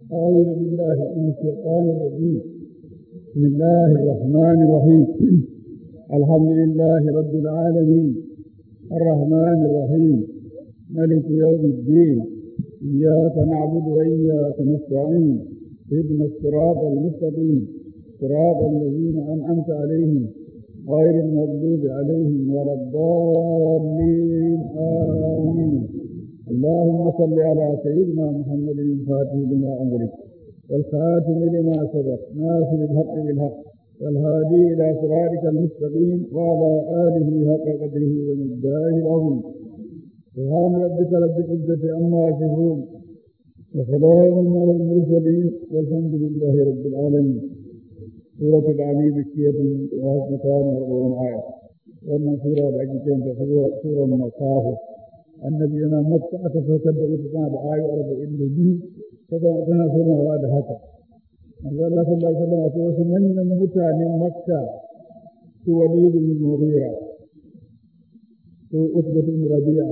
أعوذ بالله من الشيطان الرجيم بسم الله الرحمن الرحيم الحمد لله رب العالمين الرحمن الرحيم ملك يوم الدين إياك نعبد وإياك نستعين اهدنا الصراط المستقيم صراط الذين أنعمت عليهم غير المغضوب عليهم ولا الضالين آمين اللهم صل على سيدنا محمد الفاتح لما أمرك والخاتم لما سبق ناصر الحق بالحق والهادي إلى صراطك المستقيم وعلى آله حق قدره ومقداره العظيم سبحان ربك رب العزة عما يصفون وسلام على المرسلين والحمد لله رب العالمين سورة العلي مكية وهزمتان وأربعون آية وأن سورة العجيبين سورة مكافة annabi yana makka aka saukar da ita tana da ayu arba'in da biyu tana somawa da haka manzo Allah sallallahu alaihi wasallam akwai wasu manyan mutanen makka su walid bin mughira su utba bin rabi'a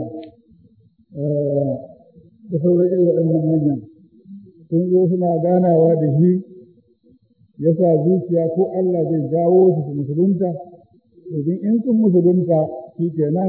da sauran irin waɗannan manyan sun zo suna ganawa da shi ya sa zuciya ko Allah zai jawo su su musulunta domin in sun musulunta shi kenan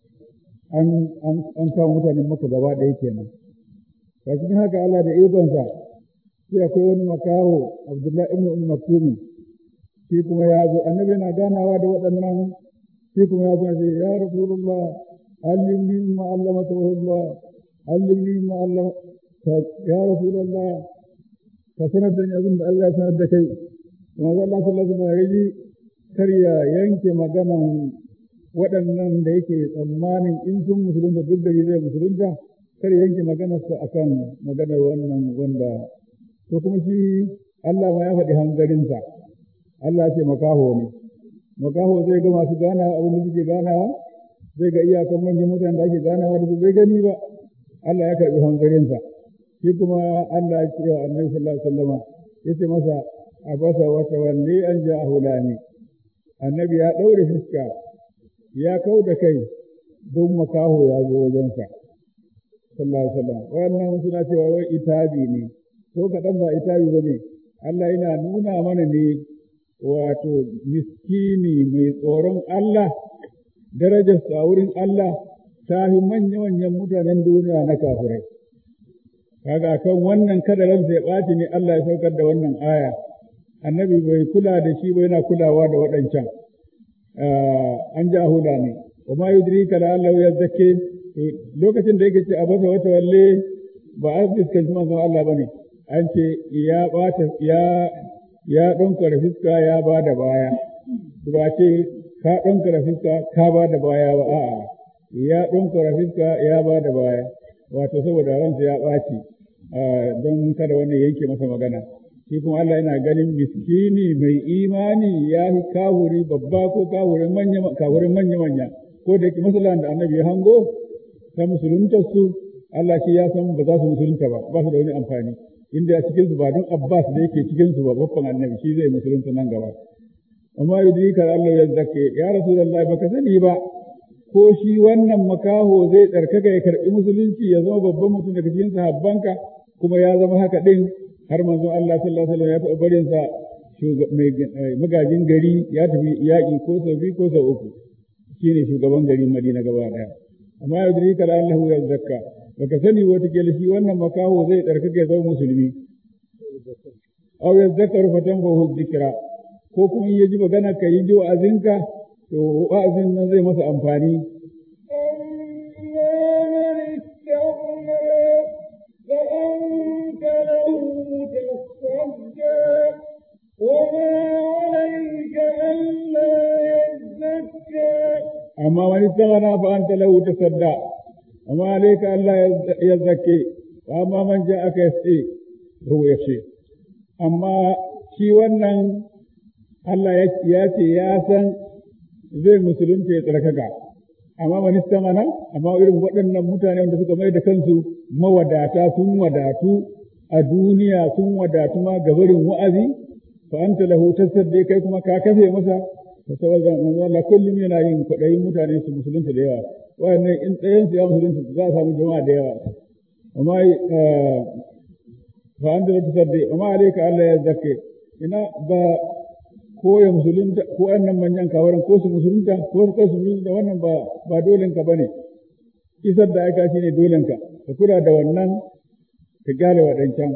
an kawo mutanen maka gaba ɗaya kenan a cikin haka Allah da ikonsa sai akwai wani makaho Abdullahi ibn Umm Maktumi shi kuma ya zo annabi yana ganawa da waɗannan shi kuma ya zo ce ya Rasulullah allimni ma allamaka Allah allimni ma allama ya Rasulullah ka sanar da ni abin da Allah ya sanar da kai kuma Allah sallallahu alaihi wasallam kar ya yanke maganan waɗannan da yake tsammanin in sun musulunta duk da zai musulunta kar yanke maganarsa akan maganar wannan wanda to kuma shi Allah ma ya faɗi hanzarinsa Allah ce makaho ne makaho zai ga masu ganawa abin da suke ganawa zai ga iyakan manyan mutanen da ake ganawa da su bai gani ba Allah ya karɓi hanzarinsa shi kuma Allah ya ce wa annabi sallallahu alaihi wasallam ya ce masa abasa wa tawalli an ja'a hulani annabi ya ɗaure fuska ya kau da kai don makaho ya zo wajensa sallallahu alaihi wasallam wannan suna cewa wai itabi ne ko kaɗan ba itabi ba ne Allah yana nuna mana ne wato miskini mai tsoron Allah darajar sa wurin Allah ta fi manya-manyan mutanen duniya na kafirai kaga kan wannan kada ransa ya ɓaci ne Allah ya saukar da wannan aya annabi bai kula da shi ba yana kulawa da waɗancan an ja huda ne wa ma yudrika la Allah ya zakke lokacin da yake ce a basa wata walle ba a fuskanci manzon Allah bane an ce ya bata ya ya donkara fiska ya ba da baya ba ce ka donkara fiska ka ba da baya ba a'a ya donkara fiska ya ba da baya wato saboda ransa ya ɓaci don kada wani yanke masa magana shi kuma Allah yana ganin miskini mai imani ya fi kawuri babba ko kawurin manya kawurin manya manya ko da yake masalan da annabi ya hango ta musulunta su Allah shi ya san ba za su musulunta ba ba su da wani amfani inda a cikin su ba don Abbas da yake cikin su ba babban annabi shi zai musulunta nan gaba amma yudrika Allah ya zakke ya rasulullahi baka sani ba ko shi wannan makaho zai tsarkaka ya karbi musulunci ya zama babban mutum daga cikin sahabbanka kuma ya zama haka din har manzon Allah sallallahu alaihi wasallam ya taɓa barin sa magajin gari ya tafi yaƙi ko sau biyu ko sau uku shine shugaban garin Madina gaba ɗaya amma ya duri kala Allah ya zakka baka sani wata kila shi wannan makaho zai tsarkake ya zama musulmi aw ya zakkaru fatan fa hu dhikra ko kuma ya ji magana ka yi ji wa'azinka to wa'azin nan zai masa amfani فأنت له تصدى وما عليك ألا يزكى أما من استغنى فأنت له تصدى وما عليك ألا يزكي وأما من جاءك يسعي هو يخشي أما shi wannan Allah ya ce ya san zai musulunta ya tsarkaka amma wani samana amma irin waɗannan mutane wanda suka mai da kansu mawadata sun wadatu a duniya sun wadatu ma gabarin wa'azi fa anta lahu tasaddi kai kuma ka kafe masa ta saboda manzo Allah kullum yana yin kwaɗayin mutane su musulunta da yawa wayannan in ɗayan su ya musulunta za a samu jama'a da yawa amma fa anta la tusaddi wa ma alayka alla yazakki ina ba ko ya musulunta ko annan manyan kawaran ko su musulunta ko su su musulunta wannan ba ba dolen ka bane isar da aka shine dolen ka ka kula da wannan ka gane wadancan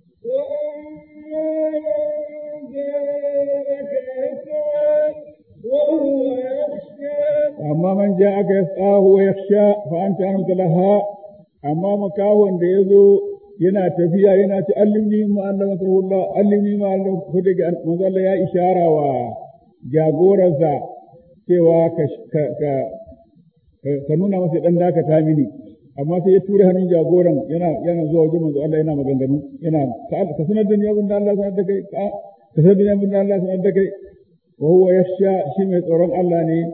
amma man ja aka yasahu wa yakhsha fa anta anka laha amma makahon da yazo yana tafiya yana ci allimni ma Allah Allah allimni ma Allah ko daga manzo Allah ya ishara wa jagoransa cewa ka ka ka nuna masa dan daka ta mini amma sai ya tura hannun jagoran yana yana zuwa wajen manzo Allah yana maganganu yana ka sanar da ni abin da Allah sanar da kai ka sanar da ni abin da Allah sanar da kai wa huwa yakhsha shi mai tsoron Allah ne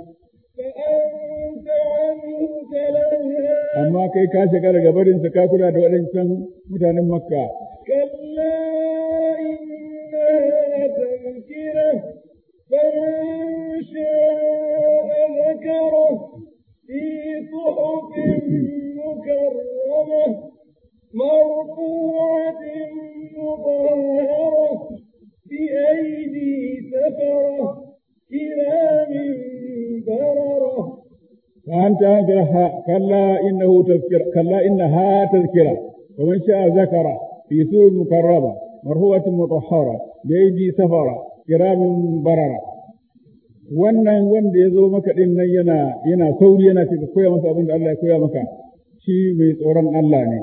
amma kai ka shiga daga barin ka kula da waɗancan mutanen makka كلا إنها تذكرة فمن شاء ذكره في صحف مكرمة مرفوعة مطهرة بأيدي سفرة كرام بررة فأنت أنكرها كلا إنه تذكرة كلا إنها تذكرة ومن شاء ذكر في سور مكرمة مرهوة مطهرة بأيدي سفرة كرام بررة wannan wanda ya zo maka din nan yana yana sauri yana ce ka koya masa abin da Allah ya koya maka shi mai tsoron Allah ne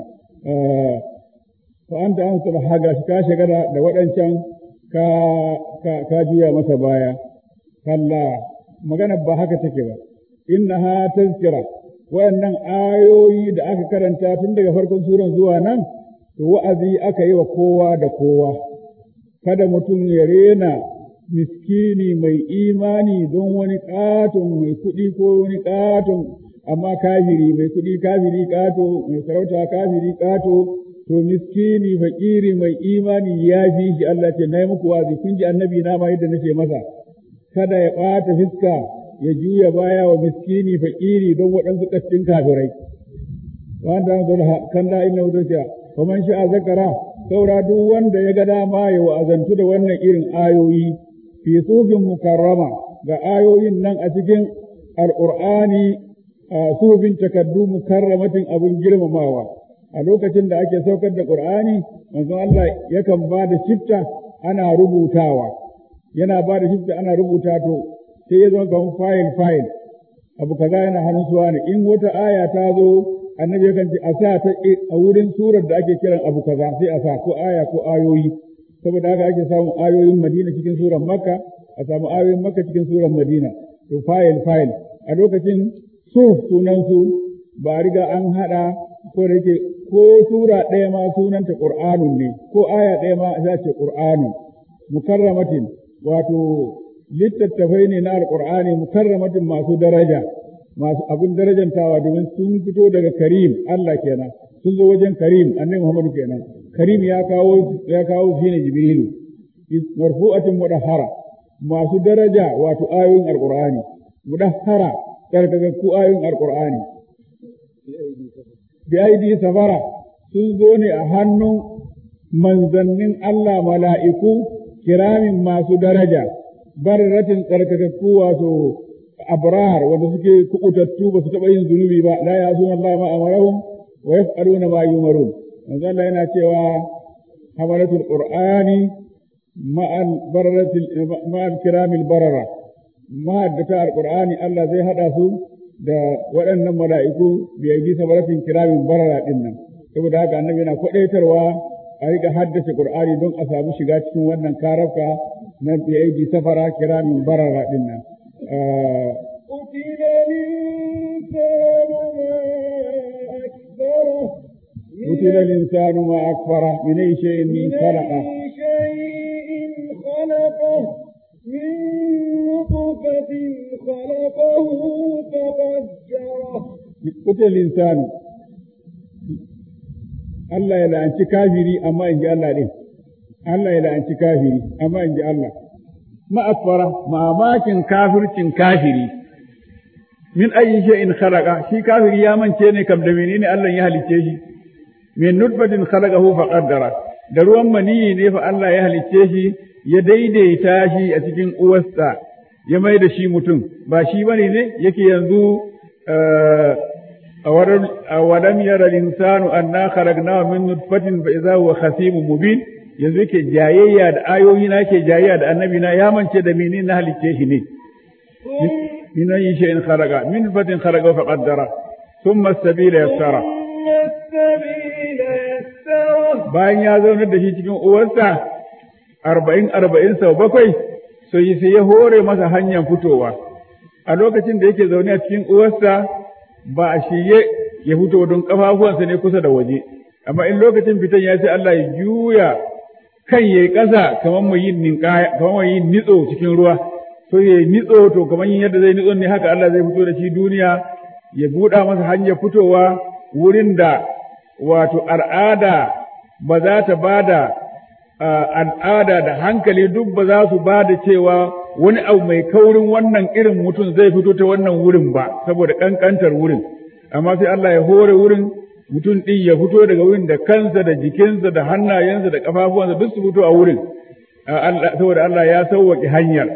fa anta an saba haga shi ka shiga da waɗancan ka ka juya masa baya kalla magana ba haka take ba innaha tazkira wayannan ayoyi da aka karanta tun daga farkon suran zuwa nan to wa'azi aka yi wa kowa da kowa kada mutum ya rena miskini mai imani don wani katon mai kuɗi ko wani katon amma kafiri mai kuɗi kafiri kato mai sarauta kafiri kato to miskini fakiri mai imani ya fi shi Allah ce na yi muku wazi kun ji annabi na ma yadda nace masa kada ya ɓata fiska ya juya baya wa miskini fakiri don waɗansu ƙastin kafirai. Wanda an zara kan da ina wuce wa man sha'a zakara saura duk wanda ya ga dama ya wa'azantu da wannan irin ayoyi fi sufin mukarrama ga ayoyin nan a cikin alqur'ani sufin takaddu mukarramatin abun girmamawa a lokacin da ake saukar da qur'ani manzon Allah yakan ba da shifta ana rubutawa yana ba da shifta ana rubuta to sai ya zama kamar fayil fayil abu kaza yana hannun suwa ne in wata aya ta zo annabi yakan ce a sa ta a wurin surar da ake kiran abu kaza sai a sa ko aya ko ayoyi saboda haka ake samun ayoyin Madina cikin surar Makka a samu ayoyin Makka cikin surar Madina to fayil fayil a lokacin su sunan su ba riga an hada ko da yake ko sura ɗaya ma sunanta Qur'anun ne ko aya ɗaya ma za ce Qur'anun mukarramatin wato littattafai ne na alƙur'ani mukarramatin masu daraja masu abin darajantawa domin sun fito daga karim Allah kenan sun zo wajen karim annabi Muhammadu kenan karim ya kawo ya kawo shi ne jibrilu marfu'atin mudahhara masu daraja wato ayoyin alƙur'ani mudahhara karkakakku ayoyin alƙur'ani bi aidi safara sun zo ne a hannun manzannin Allah mala'iku kiramin masu daraja barratin tsarkakakku wato abrar wanda suke kubutattu ba su taɓa yin zunubi ba la ya suna Allah ma amarahum wa yaf'aluna ma yumarun manzo Allah yana cewa hamalatul qur'ani ma'al barratil ma'al kiramil barara ma'addata alqur'ani Allah zai hada su da waɗannan mala'iku bi yi sabaratin kiramin barara din nan saboda haka annabi yana kwadaitarwa a riga haddace qur'ani don a samu shiga cikin wannan karafka na bi safara kiramin barara din nan قتل الإنسان ما أكبره قتل الإنسان ما أكفره من أي شيء من خلقه أي شيء خلقه من نطفة خلقه فقدره قتل الإنسان Allah ya la'anci kafiri amma in ji Allah ɗin, Allah ya la'anci kafiri amma in ji Allah. Ma'afara, mamakin kafircin kafiri, min ayi shay'in khalaqa shi kafiri ya mance ne kam da menene Allah ya halicce shi, min nutfatin khalaqahu fa qaddara da ruwan maniyi ne fa Allah ya halicce shi ya daidaita shi a cikin uwarsa ya mai da shi mutum ba shi bane ne yake yanzu a walam yara insanu anna kharagnahu min nutfatin fa idza huwa khasimun mubin yanzu yake jayayya da ayoyi na yake jayayya da annabi na ya mance da menene na halicce shi ne min ayi shay'in kharaga min nutfatin kharaga fa qaddara thumma as-sabila yassara bayan ya zaunar da shi cikin uwarsa arba'in arba'in sau bakwai sai sai ya hore masa hanyar fitowa a lokacin da yake zaune a cikin uwarsa ba a shirye ya fito don kafafuwansa ne kusa da waje amma in lokacin fitan ya ce Allah ya juya kan yayi ƙasa kamar mai yin ninkaya kamar mai yin nitso cikin ruwa so yayi nitso to kamar yin yadda zai nitso ne haka Allah zai fito da shi duniya ya buɗa masa hanyar fitowa wurin da wato al'ada ba za ta bada al'ada da hankali duk ba za su ba da cewa wani abu mai kaurin wannan irin mutum zai fito ta wannan wurin ba saboda ƙanƙantar wurin amma sai Allah ya hore wurin mutum ɗin ya fito daga wurin da kansa da jikinsa da hannayensa da ƙafafuwansa duk su fito a wurin saboda Allah ya sauwaƙe hanyar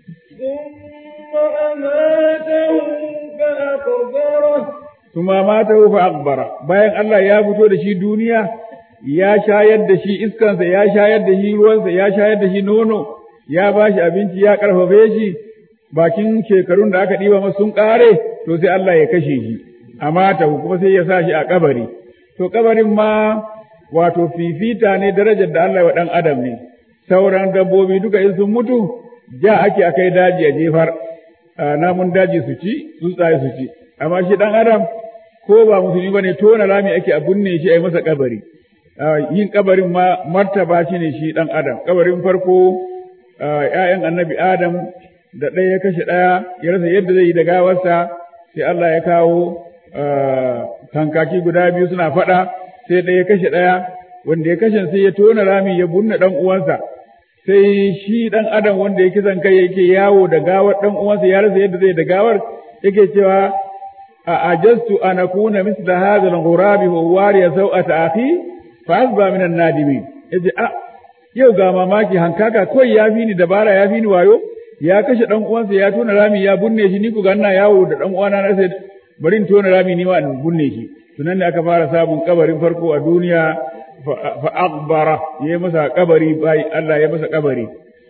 Suma mata fa akbara bayan Allah ya fito da shi duniya ya shayar da shi iskansa ya shayar da shi ruwansa ya shayar da shi nono ya ba shi abinci ya ƙarfafe shi bakin shekarun da aka ɗiba masa sun ƙare to sai Allah ya kashe shi a mata kuma sai ya sa shi a kabari to kabarin ma wato fifita ne darajar da Allah wa ɗan adam ne sauran dabbobi duka in sun mutu ja ake akai daji a jefar namun daji su ci tsuntsaye su ci amma shi ɗan adam ko ba musulmi bane tona rami ake a binne shi a yi masa kabari yin kabarin ma martaba shi ne shi ɗan adam kabarin farko ‘ya'yan annabi adam da ɗaya ya kashe ɗaya ya rasa yadda zai yi da gawarsa sai Allah ya kawo kankaki guda biyu suna faɗa sai ɗaya ya kashe ɗaya wanda ya kashe sai ya tona rami ya bunne ɗan uwansa sai shi ɗan adam wanda ya kisan kai yake yawo da gawar ɗan uwansa ya rasa yadda zai da gawar yake cewa a ajastu an akuna misla hadha al-ghurabi wa wariya sau'ata akhi fa asba min an-nadimin yace a yau ga mamaki hankaka kawai ya fi ni dabara ya fi ni wayo ya kashe dan uwansa ya tona rami ya bunne shi ni ku ganna yawo da dan uwana na sai bari in tona rami ni ma in bunne shi tunan ne aka fara samun kabarin farko a duniya fa akbara yayi masa kabari bai Allah ya masa kabari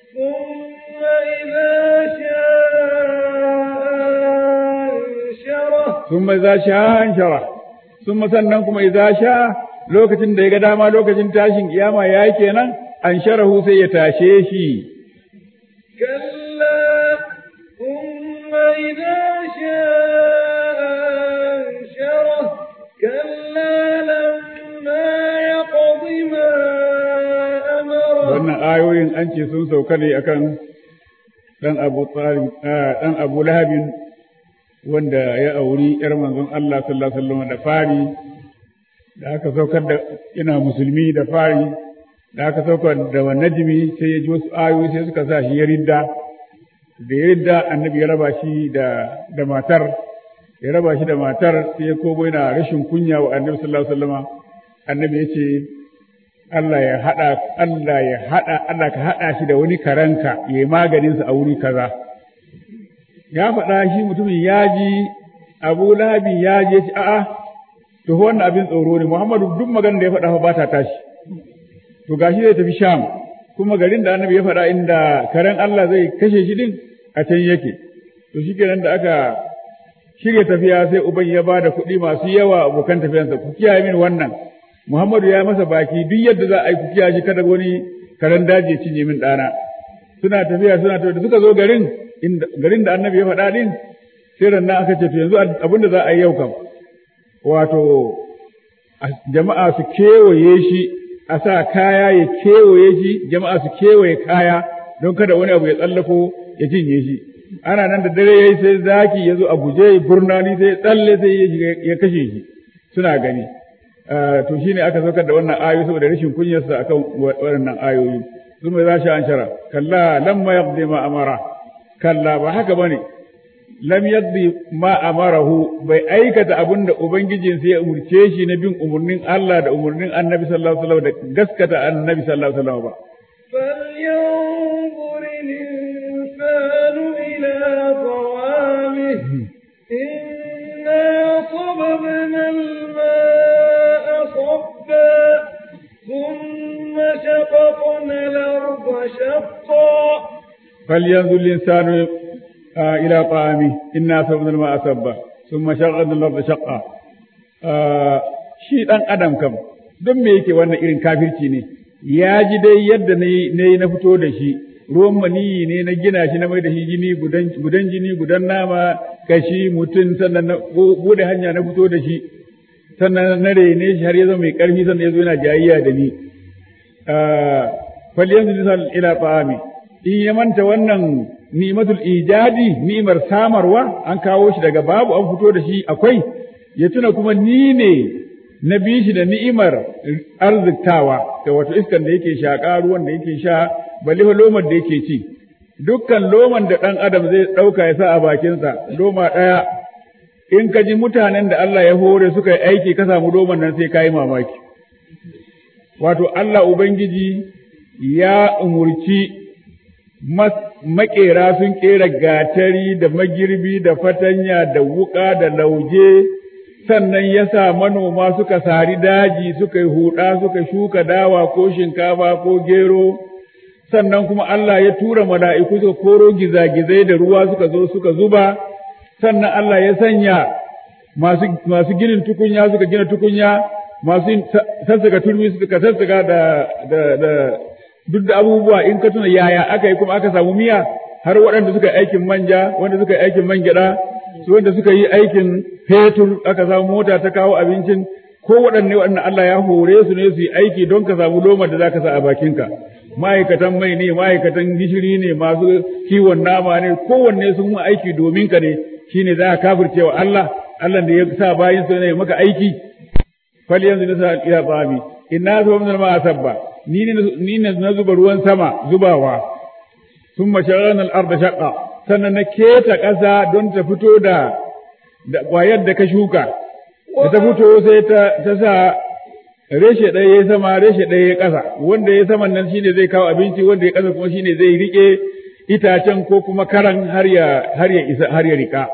ثم إذا شاء انشره ثم sannan kuma idza sha lokacin da ya ga dama lokacin tashin kiyama yayi kenan an sharahu sai ya tashe shi كلا ثم إذا شاء أنشره كلا لما يقض ما أمره wannan ayoyin an ce sun sauka ne akan dan Abu Talib dan Abu Lahabin wanda ya auri ‘yar manzon Allah sallallahu Alaihi wasallam da fari, da aka saukar da ina musulmi da fari, da aka saukar da wa najimi sai ya ji wasu ayoyi sai suka sa shi ya ridda, da ya ridda annabi ya raba shi da, da matar, ya raba shi da matar sai ya kobo yana rashin kunya wa annabi sallallahu Alaihi wasallam annabi ya ce, Allah ya haɗa, Allah ya haɗa, Allah ka haɗa shi da wani karanka ya yi maganinsa a wuri kaza. ya faɗa shi mutumin ya ji abu lahabi ya je ci a'a to wannan abin tsoro ne muhammadu duk maganar da ya faɗa ba ta tashi to gashi zai tafi sham kuma garin da annabi ya faɗa inda karen Allah zai kashe shi din a can yake to shikenan da aka shirya tafiya sai uban ya ba da kuɗi masu yawa abokan tafiyansa ku kiyaye min wannan muhammadu ya masa baki duk yadda za a yi ku kiyaye shi kada wani karen daji ya cinye min ɗana suna tafiya suna tafiya da suka zo garin garin da annabi ya faɗa ɗin sai rannan aka ce to yanzu abin da za a yi yau kam wato jama'a su kewaye shi a sa kaya ya kewaye shi jama'a su kewaye kaya don kada wani abu ya tsallako ya cinye shi ana nan da dare yayi sai zaki ya zo a guje burnani sai tsalle sai ya kashe shi suna gani to shine aka saukar da wannan ayoyi saboda rashin kunyarsa akan waɗannan ayoyi ثم إذا شاء أنشره كلا لما يقضي ما أمره kalla ba haka bane lam yaddi ma amarahu bai aikata abin da ubangijinsa ya umurce shi na bin umurnin Allah da umurnin Annabi sallallahu alaihi wasallam da gaskata Annabi sallallahu alaihi wasallam ba فلينظر الإنسان إلى طعامه إنا صببنا الماء صبا ثم شققنا الأرض شقا فلينظر الإنسان آه إلى طعامه إنا صببنا الماء صبا ثم شققنا الأرض شقا آه shi ɗan adam kam don me yake wannan irin kafirci ne ya ji dai yadda na yi na fito da shi ruwan maniyi ne na gina shi na mai da shi jini gudan jini gudan nama kashi mutum sannan na bude hanya na fito da shi sannan na rene shi har ya zama mai karfi sannan ya zo yana jayayya da ni falyan lisan ila ta'ami in ya manta wannan ni'matul ijadi ni'mar samarwa an kawo shi daga babu an fito da shi akwai ya tuna kuma ni ne na bi shi da ni'imar arziktawa da wato iskan da yake shaƙa ruwan da yake sha balle fa lomar da yake ci dukkan loman da ɗan adam zai ɗauka ya sa a bakinsa loma ɗaya in ka ji mutanen da Allah ya hore suka yi aiki ka samu loman nan sai ka yi mamaki wato Allah Ubangiji ya umurci maƙera sun ƙera gatari da magirbi da fatanya da wuƙa da lauje sannan ya sa manoma suka sari daji suka yi huɗa suka shuka dawa ko shinkafa ko gero sannan kuma Allah ya tura mala'iku suka koro gizagizai da ruwa suka zo suka zuba sannan Allah ya sanya masu, masu ginin tukunya suka gina tukunya masu sassaka turmi suka sassaka da, da, da duk da abubuwa in ka tuna yaya aka yi kuma aka samu miya har waɗanda suka yi aikin manja wanda suka yi aikin man gyaɗa su wanda suka yi aikin fetur aka samu mota ta kawo abincin ko waɗanne waɗanda Allah ya hore su ne su yi aiki don ka samu lomar da za ka sa a bakinka ma'aikatan mai ne ma'aikatan gishiri ne masu kiwon nama ne kowanne sun yi aiki domin ka ne shine za ka kafirce wa Allah Allah da ya sa bayin su ne maka aiki fal yanzu nisa ila tsami inna sababna ma sabba ni ne ni ne na zuba ruwan sama zubawa thumma shaghalna al-ardha shaqqa sannan na keta ƙasa don ta fito da da ƙwayar da ka shuka da ta fito sai ta ta sa reshe ɗaya ya sama reshe ɗaya ya ƙasa wanda ya saman nan shine zai kawo abinci wanda ya ƙasa kuma shine zai rike itacen ko kuma karan har ya har ya isa har ya rika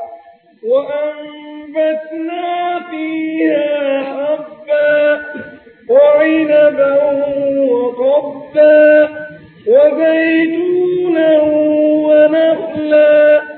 وأنبتنا فيها حبا وعنبا وقبا وزيتونا ونخلا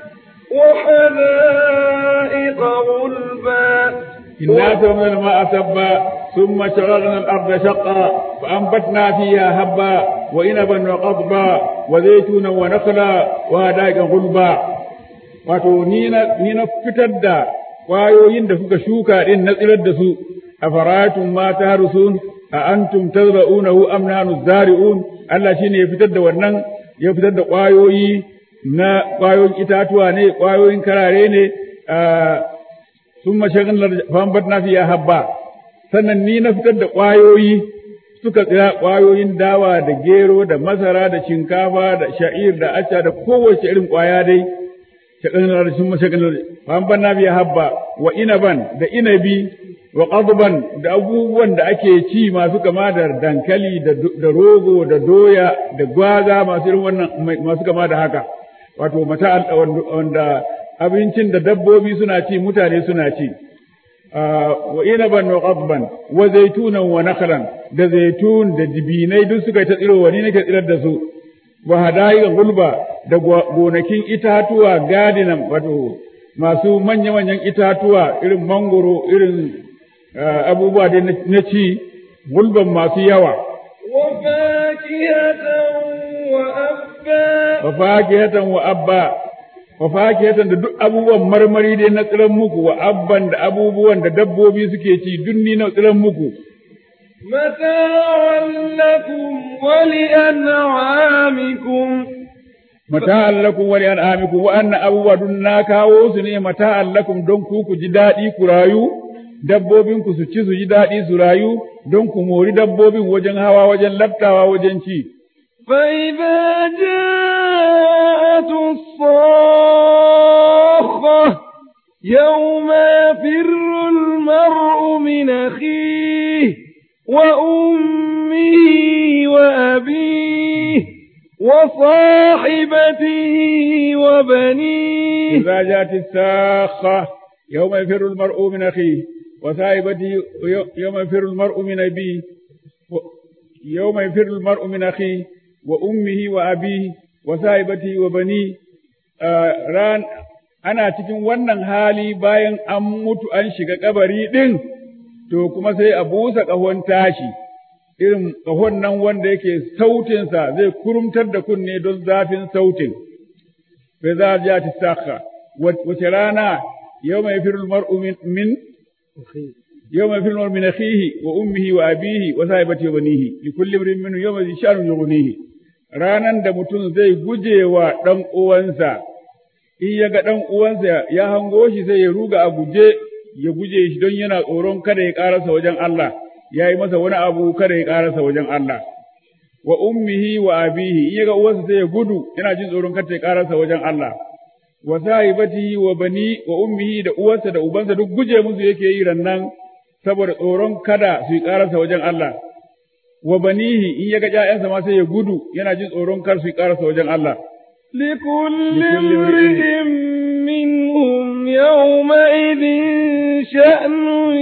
وحدائق غلبا إنا سمنا الماء سبا ثم شغلنا الأرض شقا فأنبتنا فيها هبا وإنبا وقضبا وزيتونا ونخلا وهدائق غلبا wato ni na fitar da ƙwayoyin da kuka shuka ɗin na tsirar da su a faratun ma ta harusun a antum tazra'unahu am nahnu zari'un Allah shine ya fitar da wannan ya fitar da ƙwayoyi na ƙwayoyin itatuwa ne ƙwayoyin karare ne sun mashagin fambat na fiya habba sannan ni na fitar da ƙwayoyi suka tsira ƙwayoyin dawa da gero da masara da shinkafa da sha'ir da acca da kowace irin ƙwaya dai shaƙanar sun mashagin fambat na fiya habba wa inaban da inabi wa qadban da abubuwan da ake ci masu kama da dankali da rogo da doya da gwaza masu irin wannan masu kama da haka wato mata wanda abincin da dabbobi suna ci mutane suna ci wa inaban wa qadban wa zaitunan wa nakhlan da zaitun da dibinai duk suka ta tsiro wani nake tsirar da su wa hadaiqa gulba da gonakin itatuwa gadinan wato masu manya-manyan itatuwa irin mangoro irin abubuwa dai na ci gulban masu yawa. Wa fakihatan wa abba, wa fakihatan da duk abubuwan marmari dai na tsiran muku, wa abban da abubuwan da dabbobi suke ci duk ni na tsiran muku. متاعا لكم ولأنعامكم mata'an lakum wa li'an'amikum wa anna abubuwa dun na kawo su ne mata'an lakum don ku ku ji daɗi ku rayu dabbobin ku su ci su ji daɗi su rayu don ku mori dabbobin wajen hawa wajen laftawa wajen ci فإذا جاءت الصاخة يوم يفر المرء من أخيه وأمه وأبيه وصاحبته وبنيه إذا جاءت الساخة يوم يفر المرء من أخيه وصاحبته يوم يفر المرء من أبيه يوم يفر المرء من أخيه وأمه وأبيه وصاحبته وبنيه ran ana cikin wannan hali bayan an mutu an shiga kabari ɗin, to kuma sai a busa ƙahon tashi, irin ƙahon nan wanda yake sautinsa zai kurumtar da kunne don zafin sautin. Bai za a ja ta wace rana yau mai firul mar'u min yau mai firul min akhihi wa ummihi wa abihi wa sahibati wa banihi li kulli imrin minhu yawma sha'nun yughnihi ranan da mutum zai guje wa dan uwansa in ya ga ɗan uwansa ya hango shi sai ya ruga a guje ya guje shi don yana tsoron kada ya ƙarasa wajen Allah ya yi masa wani abu kada ya ƙarasa wajen Allah wa ummihi wa abihi in ya ga uwansa sai ya gudu yana jin tsoron kada ya ƙarasa wajen Allah wa sahibatihi wa bani wa ummihi da uwarsa da ubansa duk guje musu yake yi rannan saboda tsoron kada su yi ƙarasa wajen Allah wa banihi in ya ga ƴaƴansa ma sai ya gudu yana jin tsoron kar su yi ƙarasa wajen Allah لكل امرئ منهم يومئذ شأن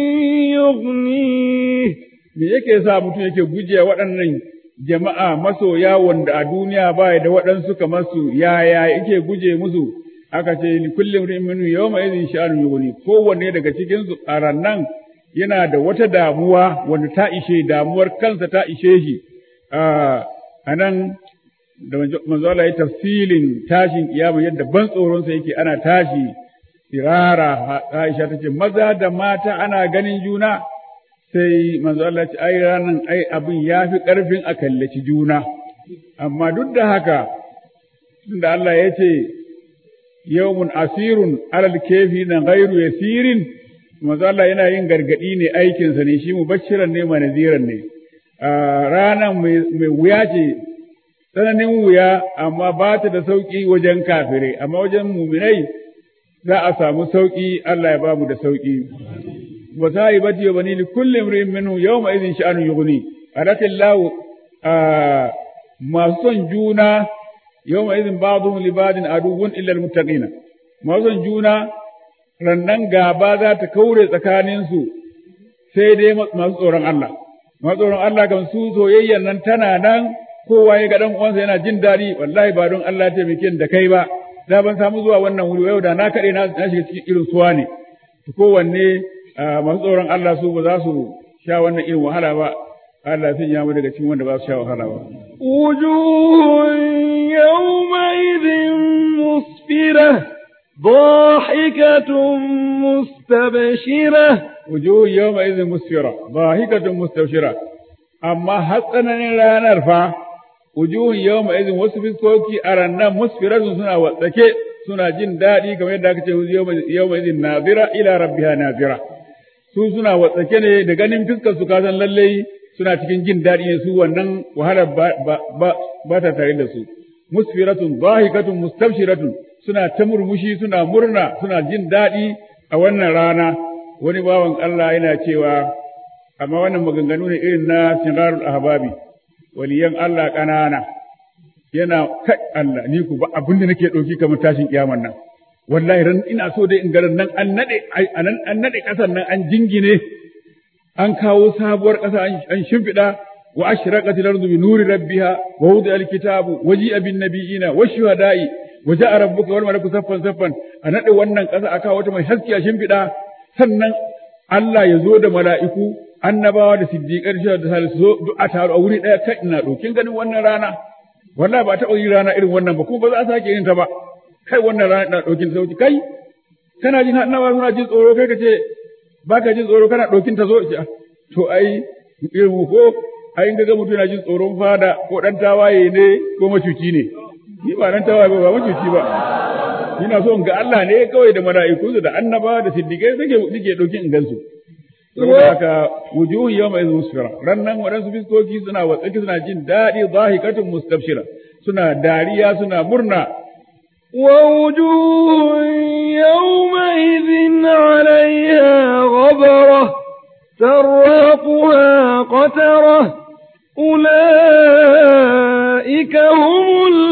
يغنيه me yake sa mutum yake guje waɗannan jama'a masoya wanda a duniya ba da waɗansu kamar su yaya yake guje musu aka ce li kulli imrin minhu yawma idhin sha'anu yughni kowanne daga cikin su a rannan yana da wata damuwa wanda ta ishe damuwar kansa ta ishe shi a nan da manzo Allah ya tafsilin tashin kiyama yadda ban tsoron sa yake ana tashi sirara Aisha tace maza da mata ana ganin juna sai manzo Allah ce ai ranan ai abin yafi karfin a kallaci juna amma duk da haka tunda Allah ya ce yawmun asirun alal kefi na ghairu yasirin manzo Allah yana yin gargadi ne aikinsa ne shi mubashiran ne manaziran ne ranan mai wuya ce tsananin wuya amma ba ta da sauƙi wajen kafirai, amma wajen muminai za a samu sauƙi Allah ya ba mu da sauƙi. Wa sahibati wa bani li kulli imrin minhu yawma idhin sha'anu yughni. Arakallahu masu son juna yawma idhin ba'dhum li ba'din aduwwun illa almuttaqina. Masu son juna rannan gaba za ta kaure tsakaninsu sai dai masu tsoron Allah. Masu tsoron Allah kan su soyayyan nan tana nan kowa ya ga dan uwansa yana jin daɗi wallahi ba don Allah ya taimake da kai ba da ban samu zuwa wannan wuri yau da na kaɗe na shiga cikin irin suwa ne to kowanne masu tsoron Allah su ba za su sha wannan irin wahala ba Allah sun yamu daga cikin wanda ba su sha wahala ba wujuhun yawmaidhin musfira ضاحكة مستبشرة وجوه يومئذ مسفرة ضاحكة مستبشرة amma hatsanin ranar fa wujuhun yawma idin wasu fiskoki a rannan musfiratun suna watsake suna jin daɗi kamar yadda aka ce yawma idin nazira ila rabbiha nazira su suna watsake ne da ganin fiskar su kasan lallai suna cikin jin daɗi ne su wannan wahalar ba ta tare da su musfiratun zahikatun mustabshiratun suna ta murmushi suna murna suna jin daɗi a wannan rana wani bawan Allah yana cewa amma wannan maganganu ne irin na sinarul ahbabi waliyan Allah ƙanana yana kai Allah ni ku ba abin da nake ɗauki kamar tashin kiyaman nan wallahi ran ina so dai in ga nan an nade an nade ƙasar nan an jingine an kawo sabuwar ƙasa an shimfiɗa wa ashraqat al-ardu bi nuri rabbiha wa wudi'a al-kitabu wa ji'a bin nabiyina wa shuhada'i wa ja'a rabbuka wal malaku saffan saffan a nade wannan ƙasa aka wata mai haske a shimfiɗa sannan Allah ya zo da mala'iku annabawa da siddiƙar shi da salisu zo duk a taru a wuri ɗaya kai ina ɗokin ganin wannan rana wallahi ba taɓa yi rana irin wannan ba kuma ba za a sake yin ta ba kai wannan rana ina ɗokin sauki kai kana jin annabawa suna jin tsoro kai ka ce ba ka jin tsoro kana ɗokin ta zo to ai irin ko ai in ga mutum yana jin tsoron fada ko ɗan tawaye ne ko macuci ne ni ba ɗan tawaye ba ba macuci ba ina so in ga Allah ne kawai da mala'ikunsa da annabawa da siddiƙai suke nake ɗokin in gansu saboda haka wujuhun yawma idhin musfira rannan waɗansu fiskoki suna watsaki suna jin daɗi zahikatun mustabshira suna dariya suna murna ووجوه يومئذ عليها غبرة ترهقها قترة أولئك هم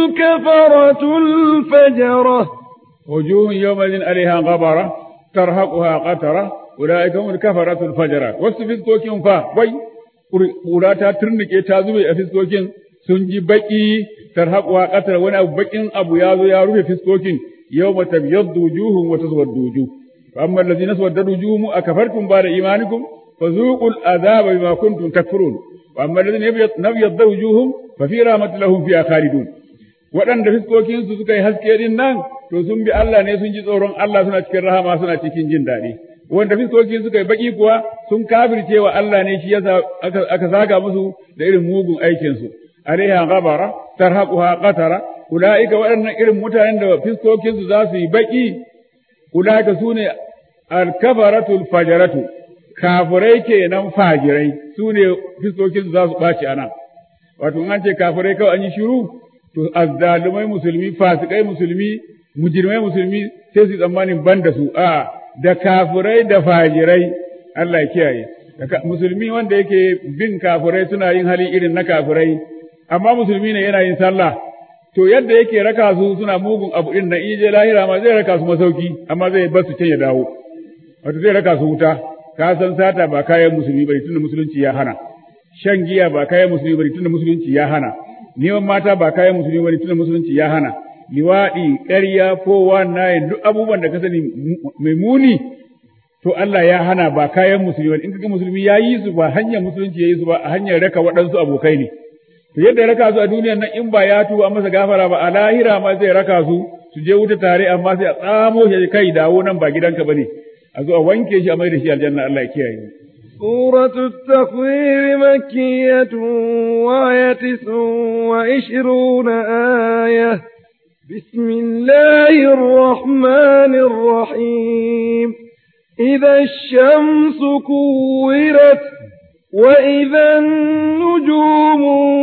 الكفرة الفجرة وجوه يومئذ عليها غبرة ترهقها قترة أولئك هم الكفرة الفجرة wasu fiskokin fa wai ƙura ta turnike ta zube a fiskokin sun ji baƙi tarhaquha qatar wani abu baƙin abu ya zo ya rufe fiskokin yawma tabyaddu wujuhum wa taswaddu wujuh fa amma allazina swaddat wujuhum akafartum ba'da imanikum fazuqul adhaba bima kuntum takfurun wa amma allazina nabyaddu wujuhum fa fi rahmatilahum fiha khalidun waɗanda fiskokinsu suka yi haske din nan to sun bi Allah ne sun ji tsoron Allah suna cikin rahama suna cikin jin daɗi wanda fiskokin suka yi baki kuwa sun kafirce wa Allah ne shi yasa aka zaga musu da irin mugun aikin su alaiha ghabara tarhaquha qatara ulaika waɗannan irin mutanen da fiskokin su za su yi baki ulaika sune al-kafaratul fajaratu kafirai kenan fajirai sune fiskokin su za su ɓaci anan wato an ce kafirai kawai an yi shiru to azzalumai musulmi fasikai musulmi mujirmai musulmi sai su tsammanin ban da su a da kafirai da fajirai Allah ya kiyaye musulmi wanda yake bin kafirai suna yin hali irin na kafirai amma musulmi ne yana yin sallah to yadda yake raka su suna mugun abu din nan in je lahira ma zai raka su masauki amma zai bar su can ya dawo wato zai raka su wuta ka san sata ba kayan musulmi bane tunda musulunci ya hana shan giya ba kayan musulmi bane tunda musulunci ya hana neman mata ba kayan musulmi bane tunda musulunci ya hana liwaɗi ƙarya fowa nayin duk abubuwan da ka sani mai muni to Allah ya hana ba kayan musulmi bane in kaga musulmi ya yi su ba hanyar musulunci ya yi su ba a hanyar raka waɗansu abokai ne to yadda ya raka su a duniyar nan in ba ya tuba masa gafara ba a lahira ma zai raka su su je wuta tare amma sai a tsamo shi kai dawo nan ba gidanka bane a zo a wanke shi a mai da shi aljanna Allah ya kiyaye سورة التكوير مكية وهي تسع وعشرون آية بسم الله الرحمن الرحيم إذا الشمس كورت وإذا النجوم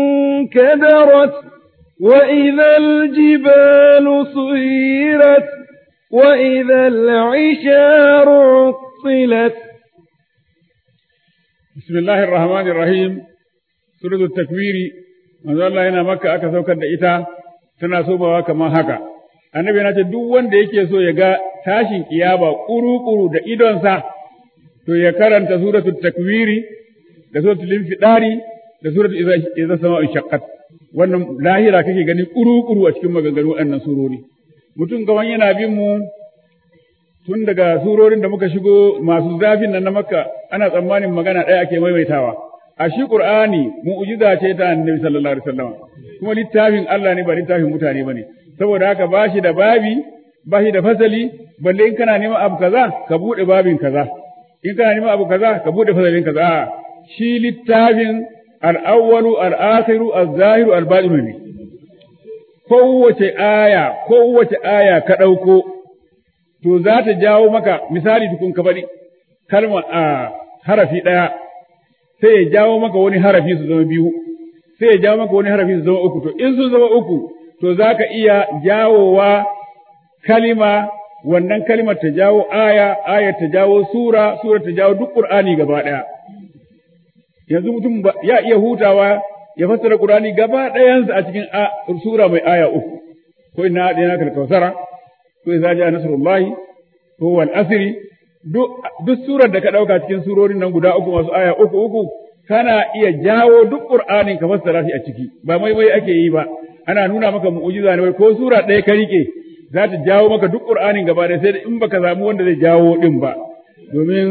انكدرت وإذا الجبال صيرت وإذا العشار عطلت بسم الله الرحمن الرحيم سورة التكوير manzo Allah yana maka aka saukar da ita tana somawa kamar haka annabi yana ce duk wanda yake so ya ga tashin kiyama kuru-kuru da idonsa to ya karanta suratul takwiri da suratul infidari da suratul idza sama'u shaqqat wannan lahira kake gani kuru-kuru a cikin maganganu waɗannan surori mutum gawan yana bin mu tun daga surorin da muka shigo masu zafin nan na makka ana tsammanin magana ɗaya ake maimaitawa a shi qur'ani mu'jiza ce ta annabi sallallahu alaihi wasallam kuma littafin Allah ne ba littafin mutane bane saboda haka ba shi da babi ba shi da fasali balle in kana neman abu kaza ka bude babin kaza in kana neman abu kaza ka bude fasalin kaza shi littafin al-awwalu al-akhiru az-zahiru al-batinu ne kowace aya kowace aya ka ɗauko to za ta jawo maka misali tukun ka faɗi kalma a harafi ɗaya sai ya jawo maka wani harafi su zama biyu sai ya jawo maka wani harafi su zama uku to in sun zama uku to za ka iya jawowa kalima wannan kalimar ta jawo aya aya ta jawo sura sura ta jawo duk qur'ani gaba ɗaya yanzu mutum ya iya hutawa ya fassara qur'ani gaba ɗayansa a cikin sura mai aya uku ko inna hadina kal kausara ko idza jaa nasrullahi ko wal asri duk surar da ka ɗauka cikin surorin nan guda uku masu aya uku uku kana iya jawo duk qur'anin ka fassara shi a ciki ba mai mai ake yi ba ana nuna maka mu'jiza ne ko sura ɗaya ka rike za ta jawo maka duk qur'anin gaba da sai in baka samu wanda zai jawo din ba domin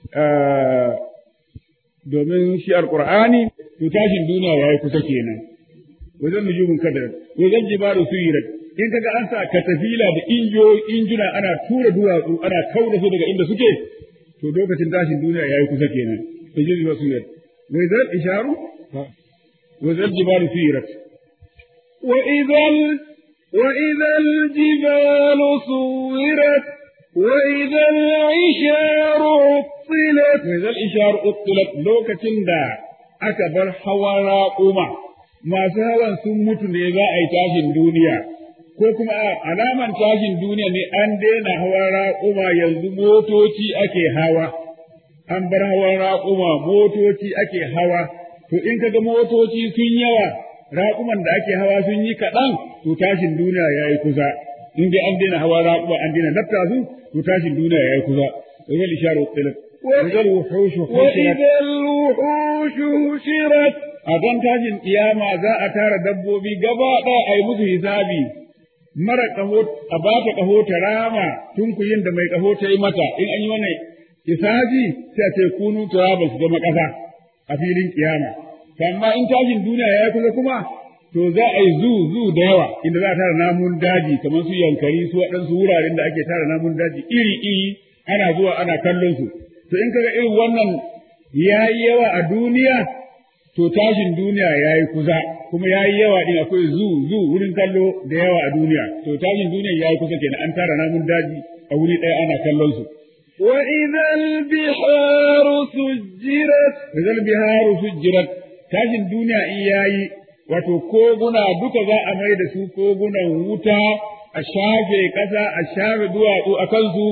domin shi alqur'ani to tashin duniya yayi kusa kenan wajen nujumin kadar wajen jibalu suyirat in kaga an sa katafila da injo injuna ana tura duwatsu ana kauda su daga inda suke to lokacin tashin duniya yayi kusa kenan to jibi ba suyirat wa idan isharu wa idan jibalu suyirat wa idan wa idan jibalu suyirat wa idan isharu uttilat wa idan isharu uttilat lokacin da aka bar hawa raƙuma masu hawan sun mutu ne za a yi tashin duniya ko kuma alaman tashin duniya ne an daina hawa raƙuma yanzu motoci ake hawa an bar hawan raƙuma motoci ake hawa to in kaga motoci sun yawa raƙuman da ake hawa sun yi kaɗan to tashin duniya ya yi kusa in dai an daina hawa raƙuma an daina lafta su to tashin duniya ya yi kusa وهي الإشارة الطلب وإذا الوحوش حشرت وإذا الوحوش حشرت أذن تاجin kiyama za a tara dabbobi gaba ɗaya a yi musu hisabi mara ƙaho a ba ta ƙaho ta rama tunkuyin da mai ƙaho ta yi mata in an yi wannan hisabi sai a ce kunu turaba su zama ƙasa a filin kiyama amma in tashin duniya ya yi kusa kuma to za a yi zu zu da yawa inda za a tara namun daji kamar su yankari su waɗansu wuraren da ake tara namun daji iri iri ana zuwa ana kallon su to in kaga irin wannan yayi yawa a duniya to tashin duniya yayi kusa kuma yayi yawa din akwai zu zu wurin kallo da yawa a duniya to tashin duniya yayi kusa kenan an tara namun daji a wuri ɗaya ana kallon su وإذا البحار سجرت Rizal biharu sujjirat tashin duniya in yayi wato koguna duka za a mai da su kogunan wuta a shafe ƙasa a shafe duwatsu a kansu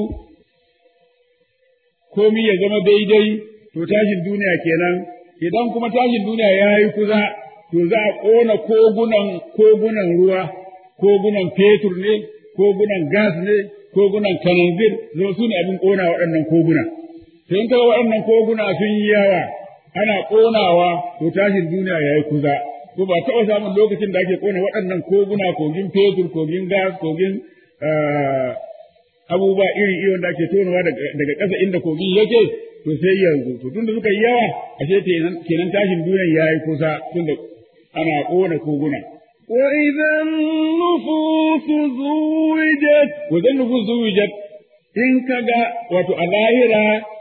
komi ya zama daidai to tashin duniya kenan idan kuma tashin duniya ya yi kusa to za a ƙona kogunan kogunan ruwa kogunan fetur ne kogunan gas ne kogunan kananzir zama su ne abin ƙona waɗannan koguna to in kaga waɗannan koguna sun yi yawa ana ƙonawa to tashin duniya ya yi kusa ko ba taɓa samun lokacin da ake ƙona waɗannan koguna kogin fetur kogin gas kogin abubuwa iri iri wanda ake tonowa daga ƙasa inda kogin yake to sai yanzu to tunda suka yi yawa ashe kenan tashin duniyan yayi kusa tunda ana ƙona koguna وإذا النفوس زوجت wajen nufus zuwijat in kaga wato a lahira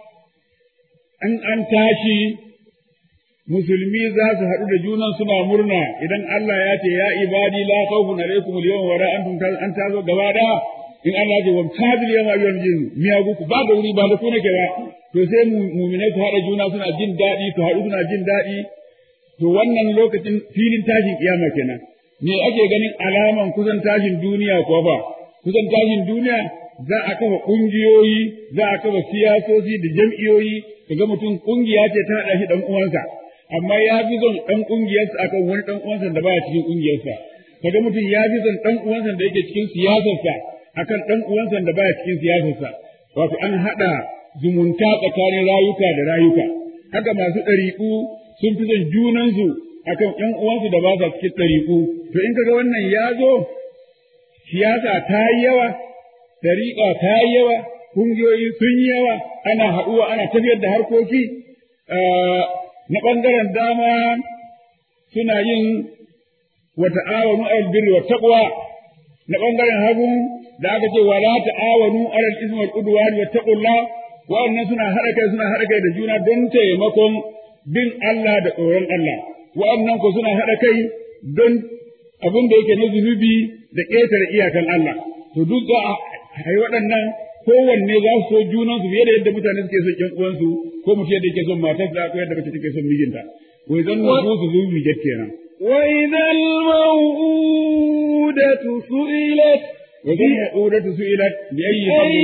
an an tashi musulmi za su haɗu da junan suna murna idan Allah ya ce ya ibadi la khawfun alaykum al-yawma wa la antum an tazo gaba da in Allah ce wam tabil yawma ayyuhal jin miyagu ku ba da wuri ba da ku nake ba to sai mu'minai su haɗa juna suna jin daɗi su haɗu suna jin daɗi to wannan lokacin filin tashin kiyama kenan me ake ganin alaman kusan tashin duniya ko ba kusan tashin duniya za a kafa ƙungiyoyi za a kafa siyasoci da jam'iyoyi kaga mutum ƙungiya ce ta haɗa shi ɗan uwansa amma ya fi son ɗan ƙungiyarsa akan wani ɗan uwansa da baya cikin ƙungiyarsa kaga mutum ya fi son ɗan uwansa da yake cikin siyasarsa akan ɗan uwansa da baya cikin siyasarsa wato an haɗa zumunta tsakanin rayuka da rayuka haka masu ɗariƙu sun fi son junansu akan ƴan uwansu da ba sa cikin ɗariƙu to in kaga wannan ya zo siyasa ta yi yawa ɗariƙa ta yi yawa ƙungiyoyi sun yi yawa ana haɗuwa ana tafiyar da harkoki na ɓangaren dama suna yin wa ta'awanu alal birri wa taqwa na ɓangaren hagu da aka ce wala ta'awanu alal ismi wal udwan wa taqullah wa'annan suna haɗa kai suna haɗa kai da juna don taimakon bin Allah da tsoron Allah wa'annan ko suna haɗa kai don abin da yake na zunubi da ƙetare iyakan Allah to duk za a yi waɗannan kowanne za su so junansu fiye da yadda mutane suke son ƴan uwansu ko mutum yadda yake son matarsa ko yadda mace take son mijinta wai zan nufu su zubi kenan وإذا الموءودة سئلت وإذا الموءودة سئلت بأي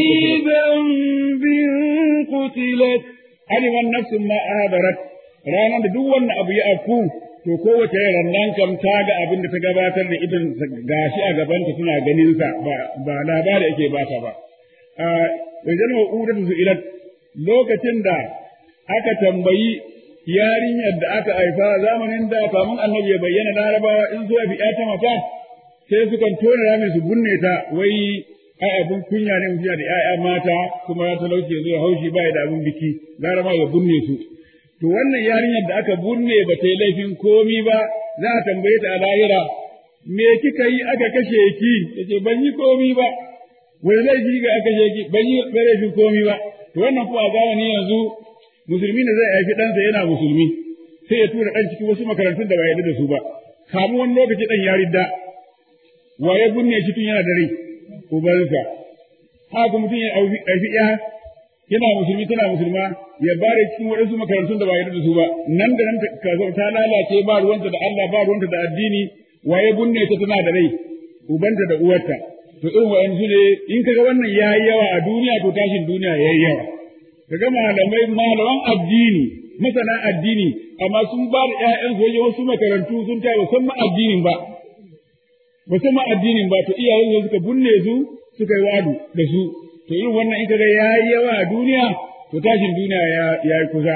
ذنب قتلت aliman nafsin ma ahadarat ranar da duk wannan abu ya afku to kowace rannan kam ta ga abin da ta gabatar da idan gashi a gabanta suna ganin sa ba ba labari ake bata ba a wajen ma'udar su ilat lokacin da aka tambayi yarinyar da aka haifa zamanin da kamun annabi ya bayyana larabawa in zuwa fi ta mata sai sukan tona rami su bunne ta wai ai abun kunya ne mutum da ƴaƴa mata kuma ya talauce zuwa haushi ba da abun biki gara ma ya bunne su to wannan yarinyar da aka bunne ba ta yi laifin komi ba za a tambaye ta a lahira me kika yi aka kashe ki yace ban yi komi ba wani laifi ga aka kashe ki ban yi laifin komi ba to wannan kuma a zamani yanzu musulmi ne zai haifi ɗansa yana musulmi sai ya tura ɗan cikin wasu makarantun da ba yarda da su ba kamun wani lokaci ɗan ya ridda wa ya bunne shi tun yana da rai ubansa haka mutum ya haifi ya yana musulmi tana musulma ya bare cikin waɗansu makarantun da ba yarda da su ba nan da nan ta lalace ba ruwanta da Allah ba ruwanta da addini waye bunne ta tana da rai ubanta da uwarta to irin wa'ansu ne in kaga wannan yayi yawa a duniya to tashin duniya yayi yawa kaga malamai malaman addini masana addini amma sun ba da ƴaƴan su wasu makarantu sun ta ba san ma addinin ba ba san ma addinin ba to iyayen su suka bunne su suka yi wadu da su to irin wannan in kaga yayi yawa a duniya to tashin duniya ya yayi kusa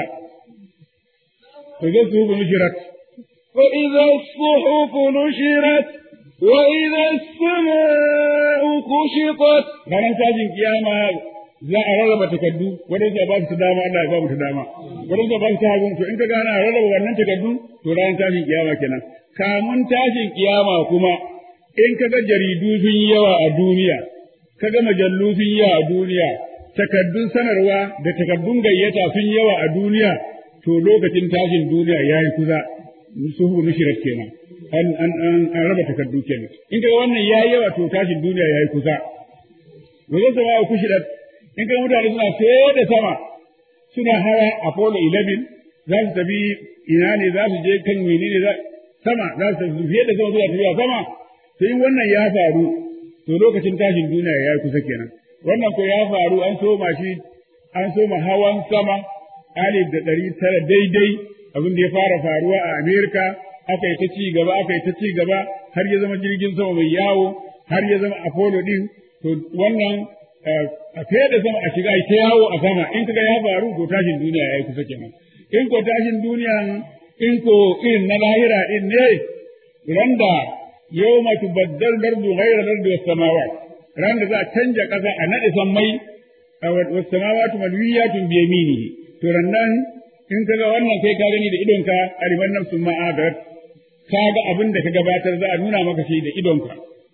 to zai su nushirat وإذا الصحف نشرت وإذا السماء كشطت ranar tashin kiyama za a rarraba takardu wadanda ba su dama Allah ya ba mu ta dama wadanda ba su hagun to in ka gana rarraba wannan takardu to ranar tashin kiyama kenan kamun tashin kiyama kuma in ka ga jaridu sun yi yawa a duniya ka ga majallu sun yi yawa a duniya takardun sanarwa da takardun gayyata sun yi yawa a duniya to lokacin tashin duniya ya yi kusa suhu nushirat kenan an an an an raba takardu kenan in ka ga wannan ya yi yawa to tashin duniya ya yi kusa wajen sama ku shidat in ka mutane suna sai da sama suna hawa Apollo 11 za su tafi ina ne za su je kan menene za sama za su tafi fiye da sama suna tafiya sama sai wannan ya faru to lokacin tashin duniya ya yi kusa kenan wannan ko ya faru an soma shi an soma hawan sama alif da ɗari tara daidai abin da ya fara faruwa a Amerika aka yi ta ci gaba aka yi ta ci gaba har ya zama jirgin sama mai yawo har ya zama Apollo din to wannan a fiye da sama a shiga ta yawo a sama in kaga ya faru ko tashin duniya ya yi kusa kenan in ko tashin duniya in ko irin na lahira din ne randa yawma tubaddal dardu ghayra dardu was samawat randa za a canja kasa a nade sammai was samawati malwiyatun bi yaminihi to rannan in kaga wannan kai ka gani da idonka aliman nafsun ma adat kaga abin da ka gabatar za a nuna maka shi da idonka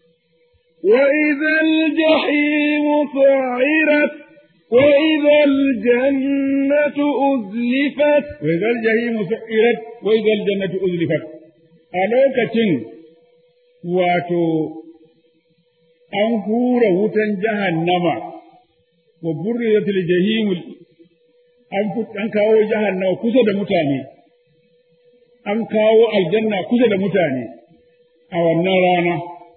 وإذا الجحيم سعرت وإذا الجنة أزلفت وإذا الجحيم سعرت وإذا الجنة أزلفت ألوكة واتو an hura wutan jahannama wa burriyatul jahim an an kawo jahannama kusa da mutane an kawo aljanna kusa da mutane a wannan rana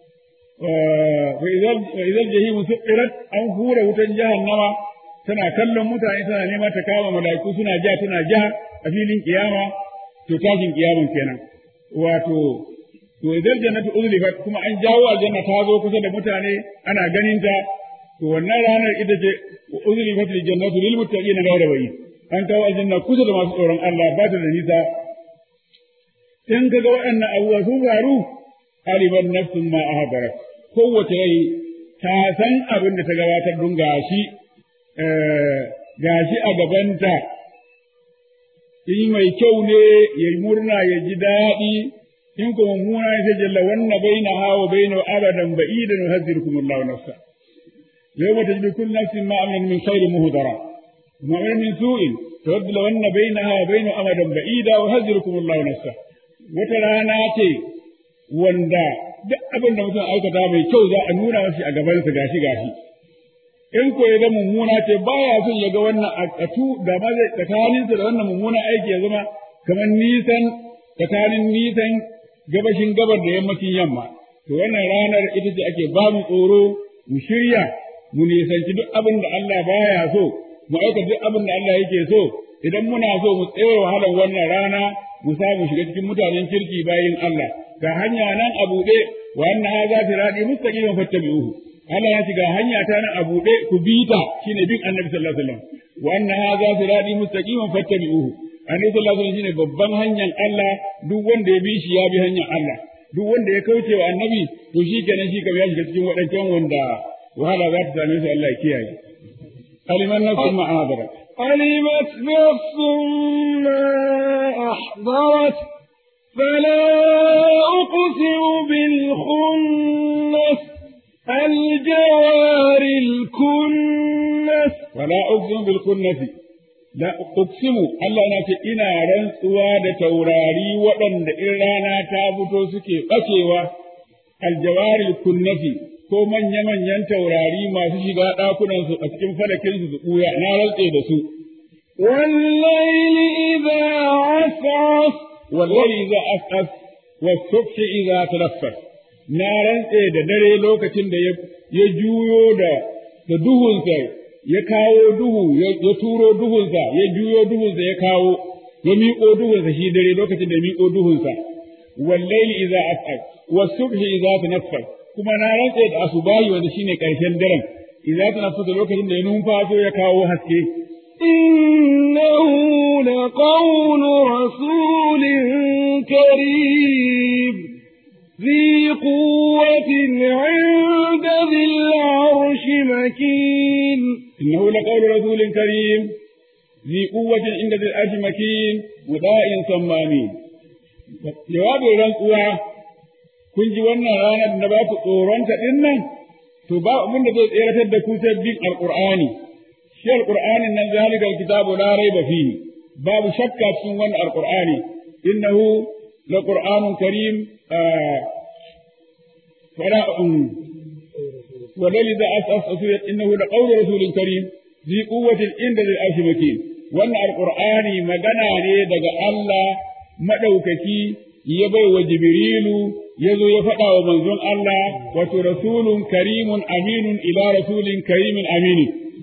wa idan jahimu suqirat an hura wutan jahannama tana kallon mutane tana nema ta kama mala'iku suna ja tana ja a filin kiyama to tashin kiyaman kenan wato to idan jannatu uzlifat kuma an jawo aljanna ta zo kusa da mutane ana ganin ta to wannan ranar ita ce uzlifat lil jannatu lil muttaqina ghayra bayyin an kawo aljanna kusa da masu tsoron Allah ba ta da nisa in kaga waɗannan abubuwa sun faru aliman nafsun ma ahdarat kowace rai ta san abin da ta gabatar don gashi gashi a gabanta in mai kyau ne ya murna ya ji daɗi in kuma mummuna ya jalla wannan baina hawa baina abadan ba'idan wa hazirkum Allah nafsa yawma tajidu kullu nafsin ma amilat min khairin muhdara ma min su'in tawaddu lawanna bainaha wa baina abadan ba'ida wa hazirkum Allah nafsa wata rana ce wanda duk abin da mutum aikata mai kyau za a nuna mashi a gabansa gashi gashi in ko ya ga mummuna ce baya son ya ga wannan a tu da ma zai tsakaninsa da wannan mummuna aiki ya zama kamar nisan tsakanin nisan gabashin gabar da yammacin yamma to wannan ranar ita ce ake ba mu tsoro mu shirya mu nisanci duk abin da Allah baya so mu aika duk abin da Allah yake so idan muna so mu tsaye wahalar wannan rana mu samu shiga cikin mutanen kirki bayin Allah ga hanya nan a buɗe wa anna hadha sirati mustaqiman fattabi'uhu Allah ya ce ga hanya ta nan a buɗe ku bi ta shine bin Annabi sallallahu alaihi wasallam wa anna hadha sirati mustaqiman fattabi'uhu Annabi sallallahu alaihi wasallam shine babban hanyar Allah duk wanda ya bi shi ya bi hanyar Allah duk wanda ya kauce wa Annabi to shi kenan shi kam ya shiga cikin waɗancan wanda wahala za ta same su Allah ya kiyaye aliman nafsun ma ahadarat علمت نفس ما أحضرت فلا أقسم بالخنس الجوار الكنس ولا أقسم بالكنس لا أقسم Allah na ce ina rantsuwa da taurari waɗanda in rana ta fito suke ɓacewa aljawaril kunnasi ko manya-manyan taurari masu shiga ɗakunansu a cikin falakinsu su ɓuya na rantse da su. والليل إذا عسعس والليل إذا أسأس والصبح إذا تنفس na rantse da dare lokacin da ya juyo da da duhunsa ya kawo duhu ya turo duhunsa ya juyo duhunsa ya kawo ya miƙo duhunsa shi dare lokacin da ya miƙo duhunsa wallaili idza as'al was-subhi idza tanaffas kuma na rantse da asubahi wanda shine karshen daren idza tanaffas lokacin da ya numfaso ya kawo haske إنه لقول رسول كريم ذي قوة عند ذي العرش مكين إنه لقول رسول كريم ذي قوة عند ذي العرش مكين مطاع ثمامين jawabin rantsuwa kun ji wannan ranar da ba ku tsoronta ɗin nan to ba abin da zai tseratar da ku sai bin alqur'ani shi alqur'anin nan zalikal kitabu la raiba fihi babu shakka cikin wannan alqur'ani innahu laqur'anun karim fala ولذا أسأس إنه لقول رسول كريم ذي قوة عند ذي العرش مكين وأن القرآن مجنى دغ الله مدوككي يبي وجبريل يزو يفقى ومنزون الله وترسول كريم أمين إلى رسول كريم أمين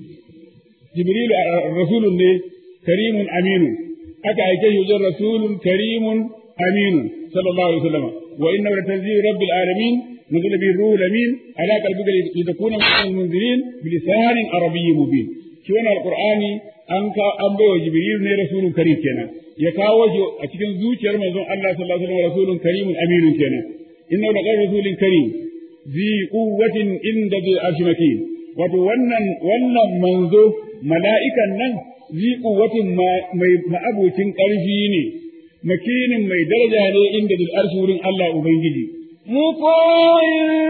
جبريل رسول كريم أمين أكا يجي رسول كريم أمين صلى الله عليه وسلم وإنه لتنزيل رب العالمين نزل به الروح الأمين على قلبك لتكون من المنذرين بلسان عربي مبين شو القرآن أنك أنبي وجبريل ne rasulun karim kenan ya kawo shi a cikin zuciyar manzon Allah sallallahu alaihi wasallam rasulun karimun aminun kenan inna la qawlu rasulin karim zi quwwatin inda bil ashmakin wato wannan wannan manzo mala'ikan nan zi quwwatin mai ma'abucin ƙarfi ne makinin mai daraja ne inda bil arshi wurin Allah ubangiji مطاع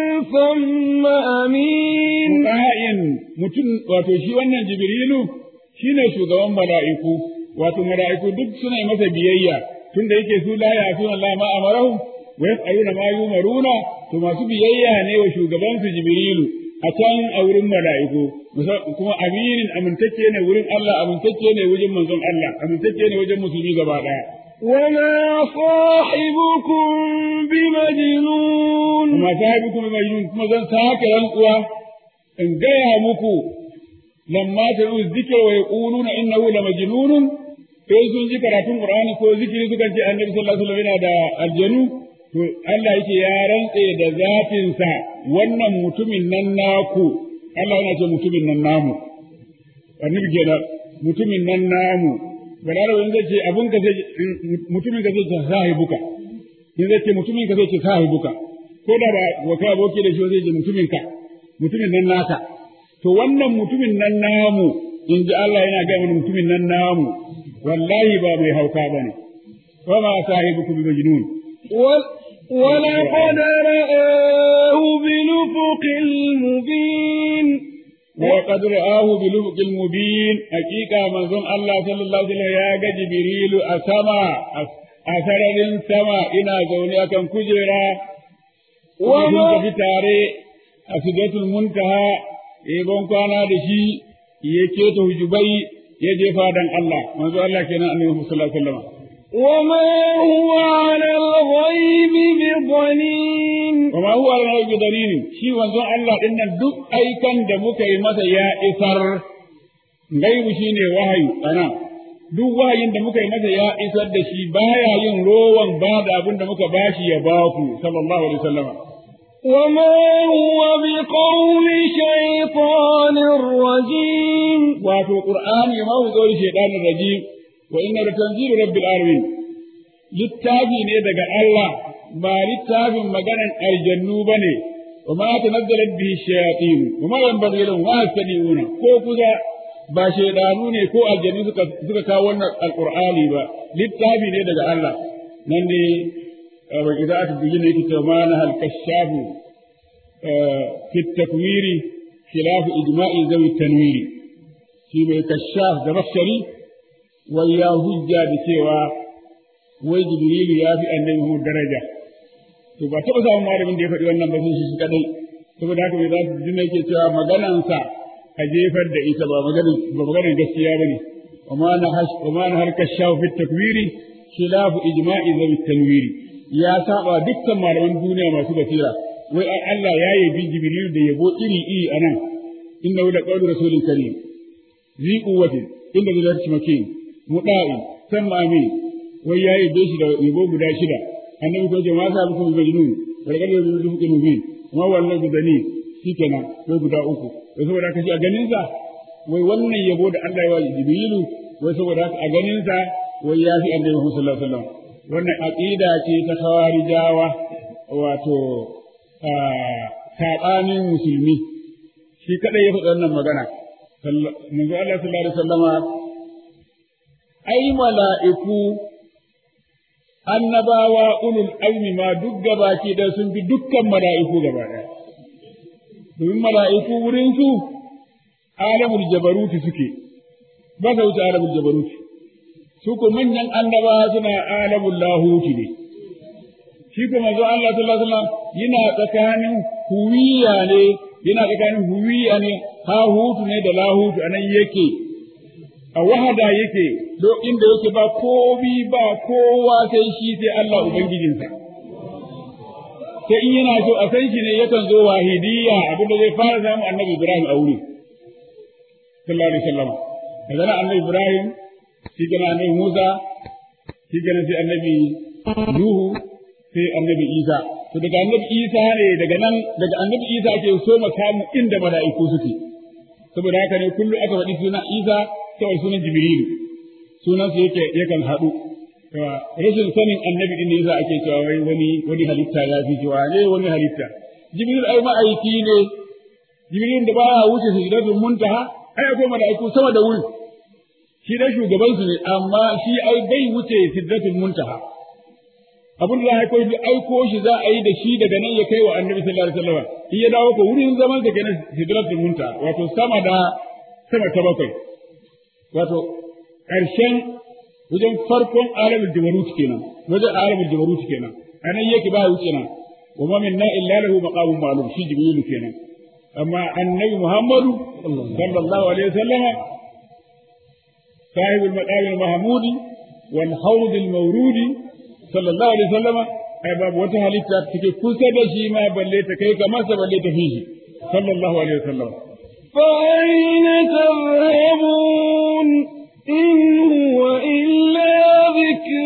ثم أمين Muta'in mutum wato shi wannan Jibrilu shine shugaban mala'iku wato mala'iku duk suna yi masa biyayya tunda yake su la ya'tuna Allah ma amarahum wa yaf'aluna ma yumaruna to masu biyayya ne wa shugaban su Jibrilu a can a wurin mala'iku kuma aminin amintacce ne wurin Allah amintacce ne wajen manzon Allah amintacce ne wajen musulmi gaba daya وما صاحبكم بمجنون kuma sahibukum majnun kuma zan sake rantsuwa in gaya muku lamma taru zikra wa yaquluna innahu la majnunun sai sun ji karatun qur'ani ko zikiri suka ce annabi sallallahu alaihi wasallam yana da aljanu to Allah yake ya rantse da zatin sa wannan mutumin nan naku Allah yana ce mutumin nan namu annabi kenan mutumin nan namu balarawa in zai ce abun ka zai mutumin ka zai ce sahibuka in zai ce mutumin ka zai ce sahibuka ko da ba wa kai aboki da shi zai ce mutumin ka mutumin nan naka to wannan mutumin nan namu in ji Allah yana ga mana mutumin nan namu wallahi ba mai hauka bane wa ma sahibukum bi majnun ولقد رآه بنفق المبين وقد رآه بلفق المبين حقيقة من ظن الله صلى الله عليه وسلم يا جبريل أسمى أسرر سما إنا زوني أكن كجرا وما في تاري أسدة المنتهى يبون كان دشي يكيت هجبي يجفا دن الله من ظن الله كنا أنه صلى الله عليه وسلم وما هو على الغيب بضنين وما هو على الغيب بضنين شي wanzon Allah din nan duk aikan da muka yi masa ya isar gaibu shine wahayi ana duk wahayin da muka yi masa ya isar da shi baya yin rowan ba da abin da muka bashi ya baku sallallahu alaihi wasallam وما هو بقول شيطان رجيم wato qur'ani ma hu zuri shaytanir rajim wa inna latanzilu rabbil alamin littafi ne daga Allah ba littafin maganan aljannu bane wa ma tanazzalat bihi shayatin wa ma yanbaghi lahum wa yastami'una ko kuza ba shaydanu ne ko aljannu suka suka kawo wannan alqur'ani ba littafi ne daga Allah nan ne wa ida'atu bijin yake cewa ma na hal kashafu fi takwiri khilafu ijma'i zawi tanwiri shi mai kashaf da bashari wai ya hujja da cewa wai jibrilu ya fi annabi mu daraja to ba taɓa samun malamin da ya faɗi wannan ba sun shi kadai saboda haka mai za su jina yake cewa maganansa a jefar da ita ba maganan ba maganan gaskiya bane وما نهش وما نهر كشاف في التكوير خلاف إجماع ذوي التنوير يا سابا دكا malaman duniya masu basira wai Allah ya yabi Jibril da yabo iri iri anan innahu la qawlu rasulin karim zi quwwatin inda da zarci makin muda'i samma amin wai ya yabe shi da yabo guda shida annabi ko jama'a sa muku majnun barkar da zuwa muku nubin kuma wannan gudani shikenan wai guda uku wai saboda haka shi a ganin sa wai wannan yabo da Allah ya wa Jibrilu wai saboda haka a ganin sa wai ya fi annabi Muhammad sallallahu alaihi wasallam wannan aqida ce ta khawarijawa wato sabanin musulmi shi kadai ya faɗi wannan magana manzo Allah sallallahu alaihi wasallama ai mala'iku annabawa ulul azmi ma duk gabaki da sun fi dukkan mala'iku gaba ɗaya domin mala'iku wurin su alamul jabaruti suke ba sa wuce alamul jabaruti su ko manyan annabawa suna alamul lahuti ne shi ko manzo Allah sallallahu alaihi wasallam yana tsakanin huwiya ne yana tsakanin huwiya ne hahutu ne da lahutu anan yake a wahada yake do inda yake ba komi ba kowa sai shi sai Allah ubangijinsa sai in yana so a san shi ne yakan zo wahidiyya abinda zai fara samu annabi Ibrahim a wuri sallallahu alaihi wasallam daga nan annabi Ibrahim shi gana annabi Musa shi gana sai annabi Nuhu sai annabi Isa to daga annabi Isa ne daga nan daga annabi Isa ake so makamu inda mala'iku suke saboda haka ne kullu aka faɗi sunan Isa kawai sunan Jibrilu sunan su yake yakan haɗu rashin sanin annabi din ne yasa ake cewa wai wani wani halitta ya fi cewa ne wani halitta Jibril ai ma'aiki ne Jibril da baya wuce sidratul muntaha ai akwai mala'iku sama da wuri shi dai shugaban su ne amma shi ai bai wuce sidratul muntaha abin da za a aiko shi aiko shi za a yi da shi daga nan ya kai wa annabi sallallahu alaihi wasallam in ya dawo ko wurin zaman sa kenan sidratul muntaha wato sama da sama ta bakwai wato ƙarshen wajen farkon alamul jabarut kenan wajen alamul jabarut kenan anan yake ba wuce nan wa ma minna illa lahu maqamun ma'lum shi jibril kenan amma annabi muhammadu sallallahu alaihi wasallam صاحب المقام المحمود والحوض المورود صلى الله عليه وسلم ai babu wata halitta take kusa da shi ma balle ta kai ka masa balle ta fi shi sallallahu alaihi wasallam فأين تذهبون إن هو إلا ذكر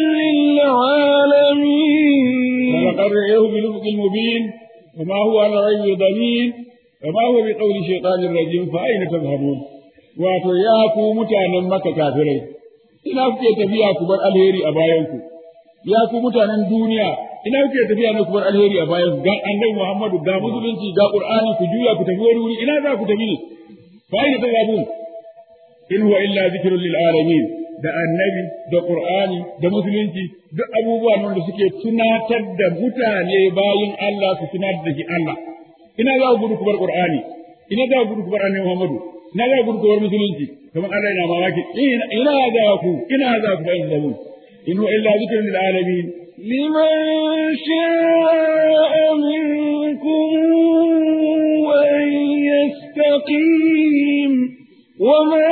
للعالمين ولقد رأيه بالأفق المبين وما هو على غيب ضمين وما هو بقول شيطان الرجيم فأين تذهبون wato ya ku mutanen maka kafirai ina kuke tafiya ku bar alheri a bayanku ya ku mutanen duniya ina kuke tafiya ne ku bar alheri a bayanku ga annabi Muhammadu ga musulunci ga Qur'ani ku juya ku tafi wani wuri ina za ku tafi ne fa aina tazabun in huwa illa zikrun lil alamin da annabi da Qur'ani da musulunci duk abubuwa nan da suke tunatar da mutane bayin Allah su tunatar da shi Allah ina za ku gudu ku bar Qur'ani ina za ku gudu ku bar annabi Muhammadu na ga gurguwar musulunci kamar Allah yana mamaki ina za ku ina za ku bayin zabu in huwa illa zikrun lil alamin لمن شاء منكم أن يستقيم وما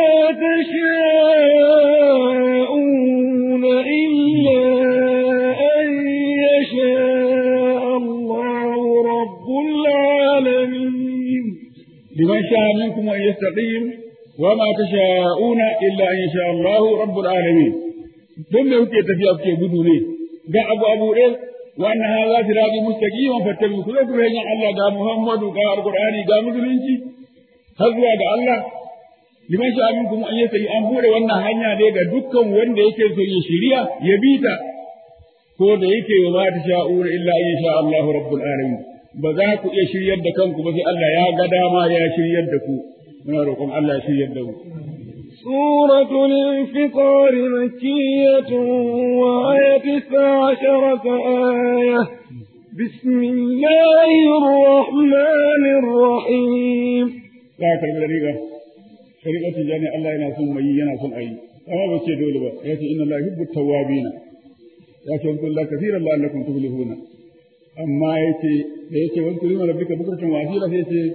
تشاءون إلا أن يشاء الله رب العالمين لمن شاء منكم أن يستقيم وما تشاءون إلا أن يشاء الله رب العالمين ثم يوكي تفيا في بدوني ga abu abu ɗin wannan ha za su rabi mustaqiman fattabi ku zai hanyar Allah ga Muhammadu ga Alqur'ani ga musulunci har zuwa ga Allah liman sha minkum an yasa an bude wannan hanya dai ga dukkan wanda yake so ya shiriya ya bi ta ko da yake wa ma ta sha'ura illa in sha Allahu rabbul alamin ba za ku iya shiryar da kanku ba sai Allah ya ga dama ya shiryar da ku muna roƙon Allah ya shiryar da mu سورة الانفطار مكية وآية تسع عشرة آية بسم الله الرحمن الرحيم za ka karbi riga shari'a tijani Allah yana son mai yana son ayi amma ba ce dole ba ya ce inna Allah yuhibbu tawwabina ya ce wa kullu kathiran la'allakum tuflihuna amma yace da yace wa kullu rabbika bukratan wa asila sai ce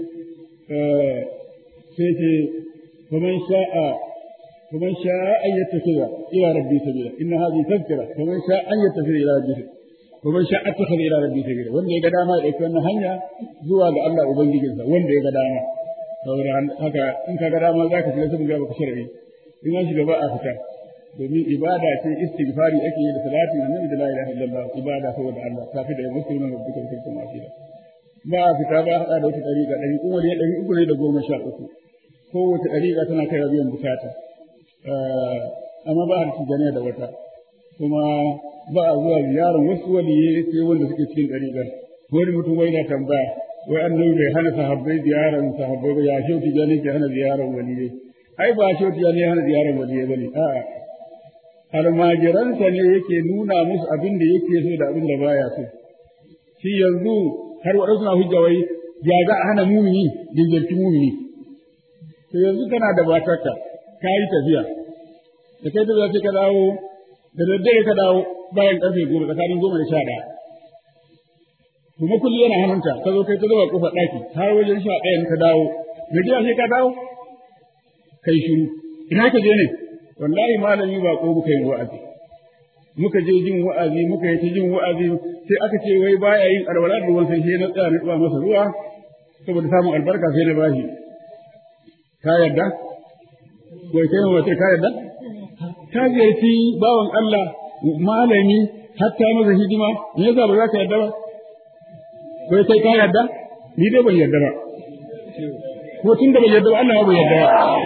sai ce faman sha'a faman sha'a an yattakhidha ila rabbi sabila inna hadhihi tadhkira faman sha'a an yattakhidha ila rabbi ko man sha attakhadha ila rabbi sabila wanda ya ga dama ya dauki wannan hanya zuwa ga Allah ubangijinsa wanda ya ga dama saboda haka in ka ga dama zaka shiga sun ga baka shar'i in an shiga ba a fita domin ibada ce istighfari ake yi da salati da nabi da la ilaha illallah ibada saboda Allah tafi da musulmi da dukkan kirkin asira ba a fita ba hada da wata dariƙa ɗari kuma da ɗari uku ne da goma sha uku kowace dariƙa tana kai biyan bukata amma ba a tijaniya da wata kuma ba a zuwa ziyarar wasu waliyai sai wanda suke cikin dariƙar wani mutum wai na tambaya wai annabi bai hana sahabbai ziyarar sahabbai ba ya shi tijani ke hana ziyarar waliyai ai ba shi tijani ya hana ziyarar waliyai bane a'a almajiransa ne yake nuna musu abin da yake so da abin da baya so shi yanzu har waɗansu na hujja wai ya ga a hana mumini dingarci mumini to yanzu kana da batarka ka yi tafiya da kai tafiya sai ka dawo da daddare ka dawo bayan karfe goma tsakanin goma da sha ɗaya kuma kulli yana hannunta ka zo kai ta zuba kofar ɗaki har wajen sha ɗayan ka dawo da jiya sai ka dawo kai shiru ina ka je ne wallahi malami ba ko muka yi wa'azi muka je jin wa'azi muka yi ta jin wa'azi sai aka ce wai baya yin alwala da ruwan sai na tsaya na tsuwa masa ruwa saboda samun albarka sai na bashi ka yarda wai kai mace ka yarda ka ziyarci bawan Allah malami hatta masa hidima me yasa ba za ka yarda ba wai kai ka yarda ni dai ban yarda ba ko tun da ban yarda ba Allah ba yarda ba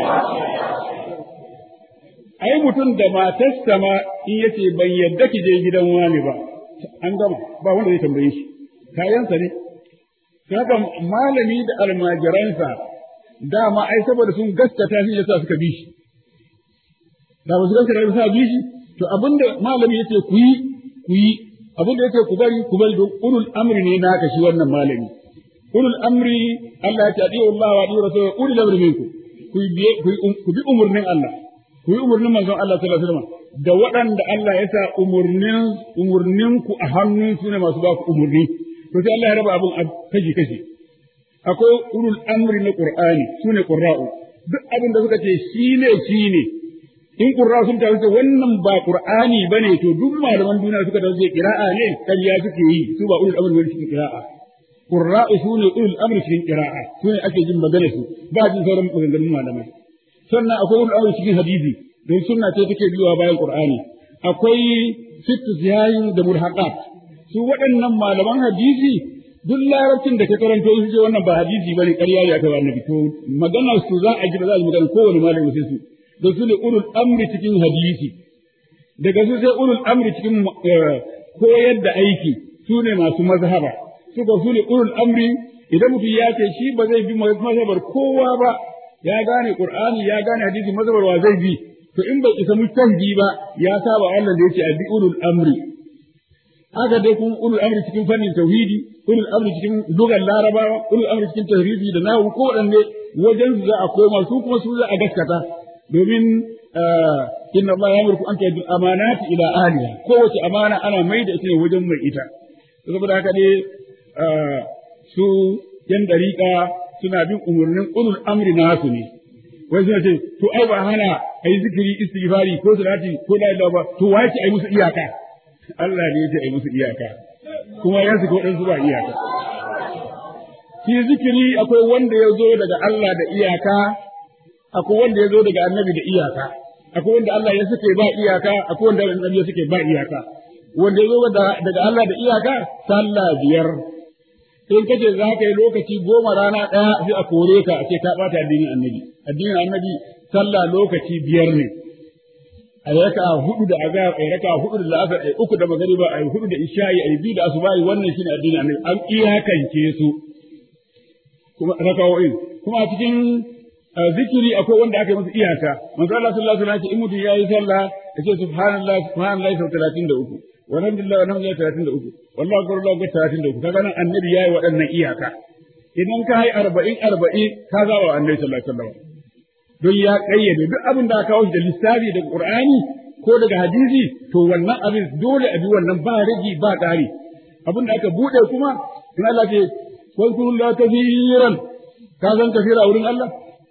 ai mutum da matarsa ma in yace ban yadda ki je gidan wani ba an gama ba wanda zai tambaye shi kayansa ne haka malami da almajiransa dama ai saboda sun gaskata shi yasa suka bi shi da ba su gaskata ba sa bi shi to abinda malami yace ku yi ku yi abinda yace ku bari ku bari don ulul amri ne naka shi wannan malami ulul amri Allah ya ce adiyu Allah wa adiyu rasul ulul amri minkum ku bi ku bi umurnin Allah ku yi umarnin manzon Allah sallallahu alaihi wasallam da waɗanda Allah ya sa umurnin umurnin ku a hannun su ne masu ba ku umurni to sai Allah ya raba abun kashi kashi akwai ulul amri na Qur'ani su ne qurra'u duk abin da suka ce shine shine in qurra sun ta ce wannan ba Qur'ani bane to duk malaman duniya suka da ce qira'a ne kariya suke yi su ba ulul amri wani cikin qira'a qurra'u su ne ulul amri cikin qira'a su ne ake jin magana su ba jin sauran maganganun malamai sannan akwai wani aure cikin hadisi don sunna ce take biyowa bayan qur'ani akwai sittu ziyayin da mulhaqat su waɗannan malaman hadisi duk larabcin da ka karanto su ce wannan ba hadisi bane ƙarya ne aka annabi to magana su za a ji ba za a ji magana kowane malami sai su da su ne ulul amri cikin hadisi daga su sai ulul amri cikin koyar da aiki su ne masu mazhaba su ba su ne ulul amri idan mutum ya ce shi ba zai bi mazhabar kowa ba ya gane Qur'ani ya gane hadisi mazabarwa zai bi to in bai isa mujtahidi ba ya saba Allah da yake abi ulul amri haka dai kun ulul amri cikin fannin tauhidi ulul amri cikin lugar larabawa ulul amri cikin tahridi da nahu ko wadanne wajen su za a koma su kuma su za a gaskata domin inna Allah ya murku an tu'addu amanati ila ahliha kowace amana ana mai da ita ne wajen mai ita saboda haka ne su yan dariƙa suna bin umarnin ulul amri nasu ne wai suna ce to ai ba hana ai zikiri istighfari ko salati ko la ilaha ba to wai ce ai musu iyaka Allah ne ya ce ai musu iyaka kuma ya su ko dan su ba iyaka shi zikiri akwai wanda ya zo daga Allah da iyaka akwai wanda ya zo daga annabi da iyaka akwai wanda Allah ya suke ba iyaka akwai wanda annabi ya suke ba iyaka wanda ya zo daga Allah da iyaka sallah biyar in kace za ka yi lokaci goma rana ɗaya sai a kore ka a ce ka ɓata addinin annabi addinin annabi sallah lokaci biyar ne a yi raka hudu da azhar a yi raka hudu da la'asar a yi uku da magariba a yi hudu da isha'i a yi biyu da asubahi wannan shine addinin annabi an iyakance su kuma rakawoyin kuma a cikin zikiri akwai wanda aka yi musu iyaka manzo Allah sallallahu alaihi wasallam ce in mutum yayi sallah ya ce subhanallah subhanallah sau 33 walhamdulillah walhamdulillah talatin da uku wallahu akbar wallahu akbar talatin da uku kaga nan annabi yayi waɗannan iyaka idan ka hai arba'in arba'in ka zaba wa annabi sallallahu alaihi wasallam don ya kayyade duk abin da aka kawo da lissafi daga qur'ani ko daga hadisi to wannan abin dole a bi wannan ba ragi ba ƙari abin da aka bude kuma in Allah ce wazkurullah kathiran ka san kafira wurin Allah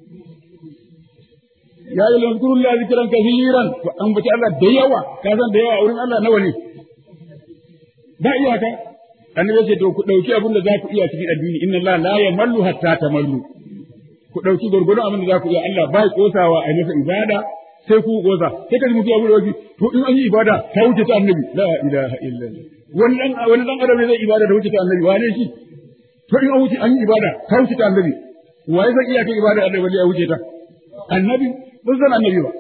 ya yi lankurullah zikiran kathiran an bace Allah da yawa ka san da yawa wurin Allah nawa ne ba iyaka annabi ya ce to ku dauki abin da za ku iya cikin addini inna Allah la yamallu hatta tamallu ku dauki gurgurun abin da za ku iya Allah ba kosawa a masa ibada sai ku goza sai ka mutu abu da wani to in an yi ibada ta wuce ta annabi la ilaha illallah wani dan wani dan adam zai ibada da wuce ta annabi wane shi to in an wuce an yi ibada ta wuce ta annabi waye zai iya kai ibada annabi wanda ya wuce ta annabi ban san annabi ba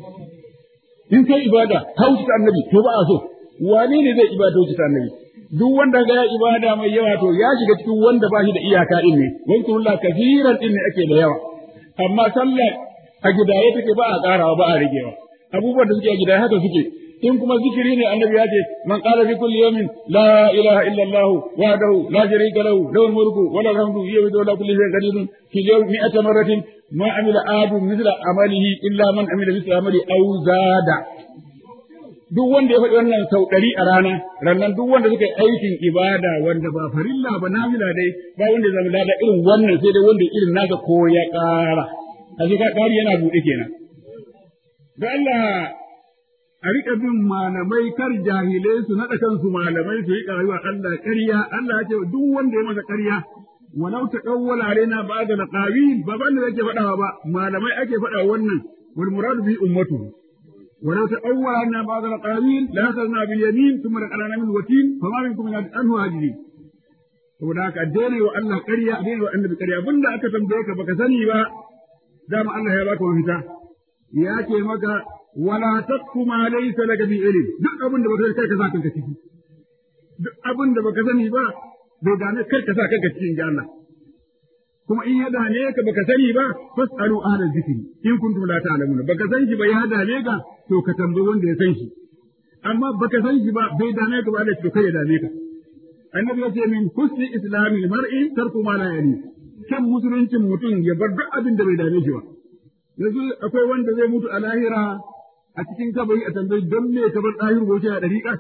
in kai ibada ta wuce ta annabi to ba a so wane ne zai ibada wuce ta annabi duk wanda ga ya ibada mai yawa to ya shiga cikin wanda ba shi da iyaka din ne wani kurullah kafiran din ne ake da yawa amma sallah a gidaye take ba a karawa ba a ragewa abubuwan da suke a gidaye haka suke in kuma zikiri ne annabi ya ce man qala fi kulli yawmin la ilaha illa allah wahdahu la sharika lahu lahu mulku wa lahu alhamdu yuhyi wa la kulli shay'in qadir fi yawmi mi'ata marratin ma amila adu mithla amalihi illa man amila mithla amali aw zada duk wanda ya faɗi wannan sau ɗari a rana rannan duk wanda suka yi aikin ibada wanda ba farilla ba nafila dai ba wanda ya zama lada irin wannan sai dai wanda irin nasa ko ya ƙara a shi ƙari yana buɗe kenan da Allah a riƙa bin malamai kar jahilai su naɗa kansu malamai su riƙa yi wa Allah ƙarya Allah ya ce duk wanda ya masa ƙarya walau ta ɗauwala alaina ba da laqawin ba ban da yake faɗawa ba malamai ake faɗa wannan wal muradu bi ummatu ولو تأول أن بعض الأقاويل لأخذنا باليمين ثم لقلنا من الوتين فما منكم من عنه هاجرين saboda haka addini wa Allah ƙarya addini wa annabi ƙarya abinda aka tambaye ka baka sani ba dama Allah ya baka mafita ya ce maka wala taqfu ma laysa laka bi ilm duk abin da baka sani kai ka sa kanka ciki duk abin da baka sani ba bai dame kai ka sa kanka cikin ji Allah kuma in ya dame ka baka sani ba fasalu ahla zikri in kuntum la ta'lamuna baka san shi ba ya dame ka to ka tambayi wanda ya san shi amma baka san shi ba bai dame ka ba Allah to kai ya dame ka annabi ya ce min husni islamil mar'i tarku ma la yani kan musuluncin mutum ya bar duk abin da bai dame shi ba yanzu akwai wanda zai mutu a lahira a cikin kabari a tambayi don me ka bar ɗahir goce a ɗariƙa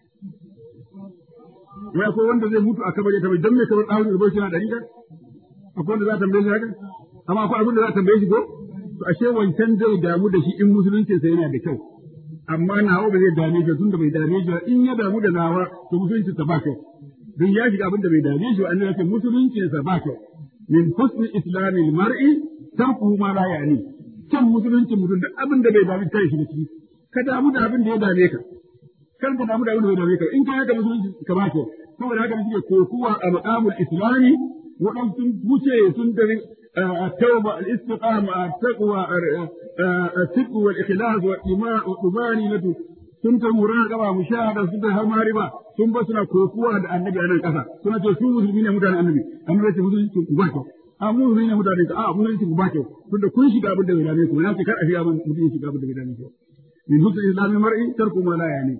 wai akwai wanda zai mutu a kabari a tambayi don me ka bar ɗahir goce a ɗariƙa akwai wanda za a tambaye shi haka amma akwai abin da za a tambaye shi ko to ashe wancan zai damu da shi in musuluncin sa yana da kyau amma nawa ba zai dame shi tunda bai dame shi in ya damu da nawa to musuluncin sa ba kyau don ya shiga abin da bai dame shi annabi ya ce musuluncin sa ba kyau min husni islamil mar'i tarku ma la yani kan musuluncin mutum da abin da bai dame kai shi da ciki ka damu da abin da ya dame ka kar ka damu da abin da bai dame ka in ka haka musulunci ka ba kyau saboda haka suke kokuwa a maqamul islami waɗansu sun wuce sun tafi التوبة الاستقامة التقوى الصدق والإخلاص والطمأنينة sun ta muraqaba mushahada sun ta har mariba sun ba suna kokuwa da annabi a nan kasa suna ce su musulmi ne mutanen annabi annabi ya ce musulmi ku ba kyau a mu musulmi ne mutanen ka a musulmi ku ba kyau tunda kun shiga abin da bai dame ku na ce kar a shiga abin mutum ya shiga abin da bai dame ku min husnul islami mar'i tarku ma la yani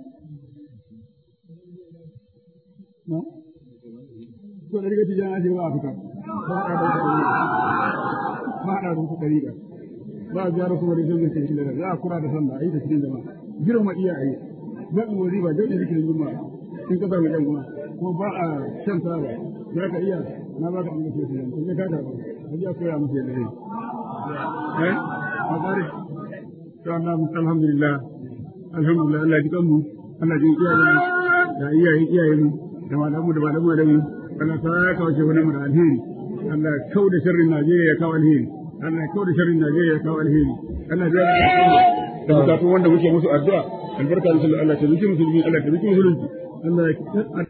to da riga tijana ce ba a fita ba a ɗauka ɗariƙa ba a ziyara kuma da zai zai cikin da za a kura da sallah a yi da cikin jama'a girma iyaye zaɓin wari ba zaɓin zikirin juma'a in ka samu ƴan kuma ko ba a shan taba za ka iya na ba ka ɗan gaske su yanzu ka kada ba a ji a koya musu yadda zai eh a tsare to Allah mu alhamdulillah alhamdulillah Allah ji kanmu Allah ji iyayen da iyayen iyayen da malamu da malamu da mu Allah ta kawo shi wani mu da alheri Allah kau da sharrin Najeriya ya kawo alheri Allah kau da sharrin Najeriya ya kawo alheri Allah ya da bukatu wanda muke musu addu'a albarka da Allah ta zuci musulmi Allah ta zuci musulunci Allah ya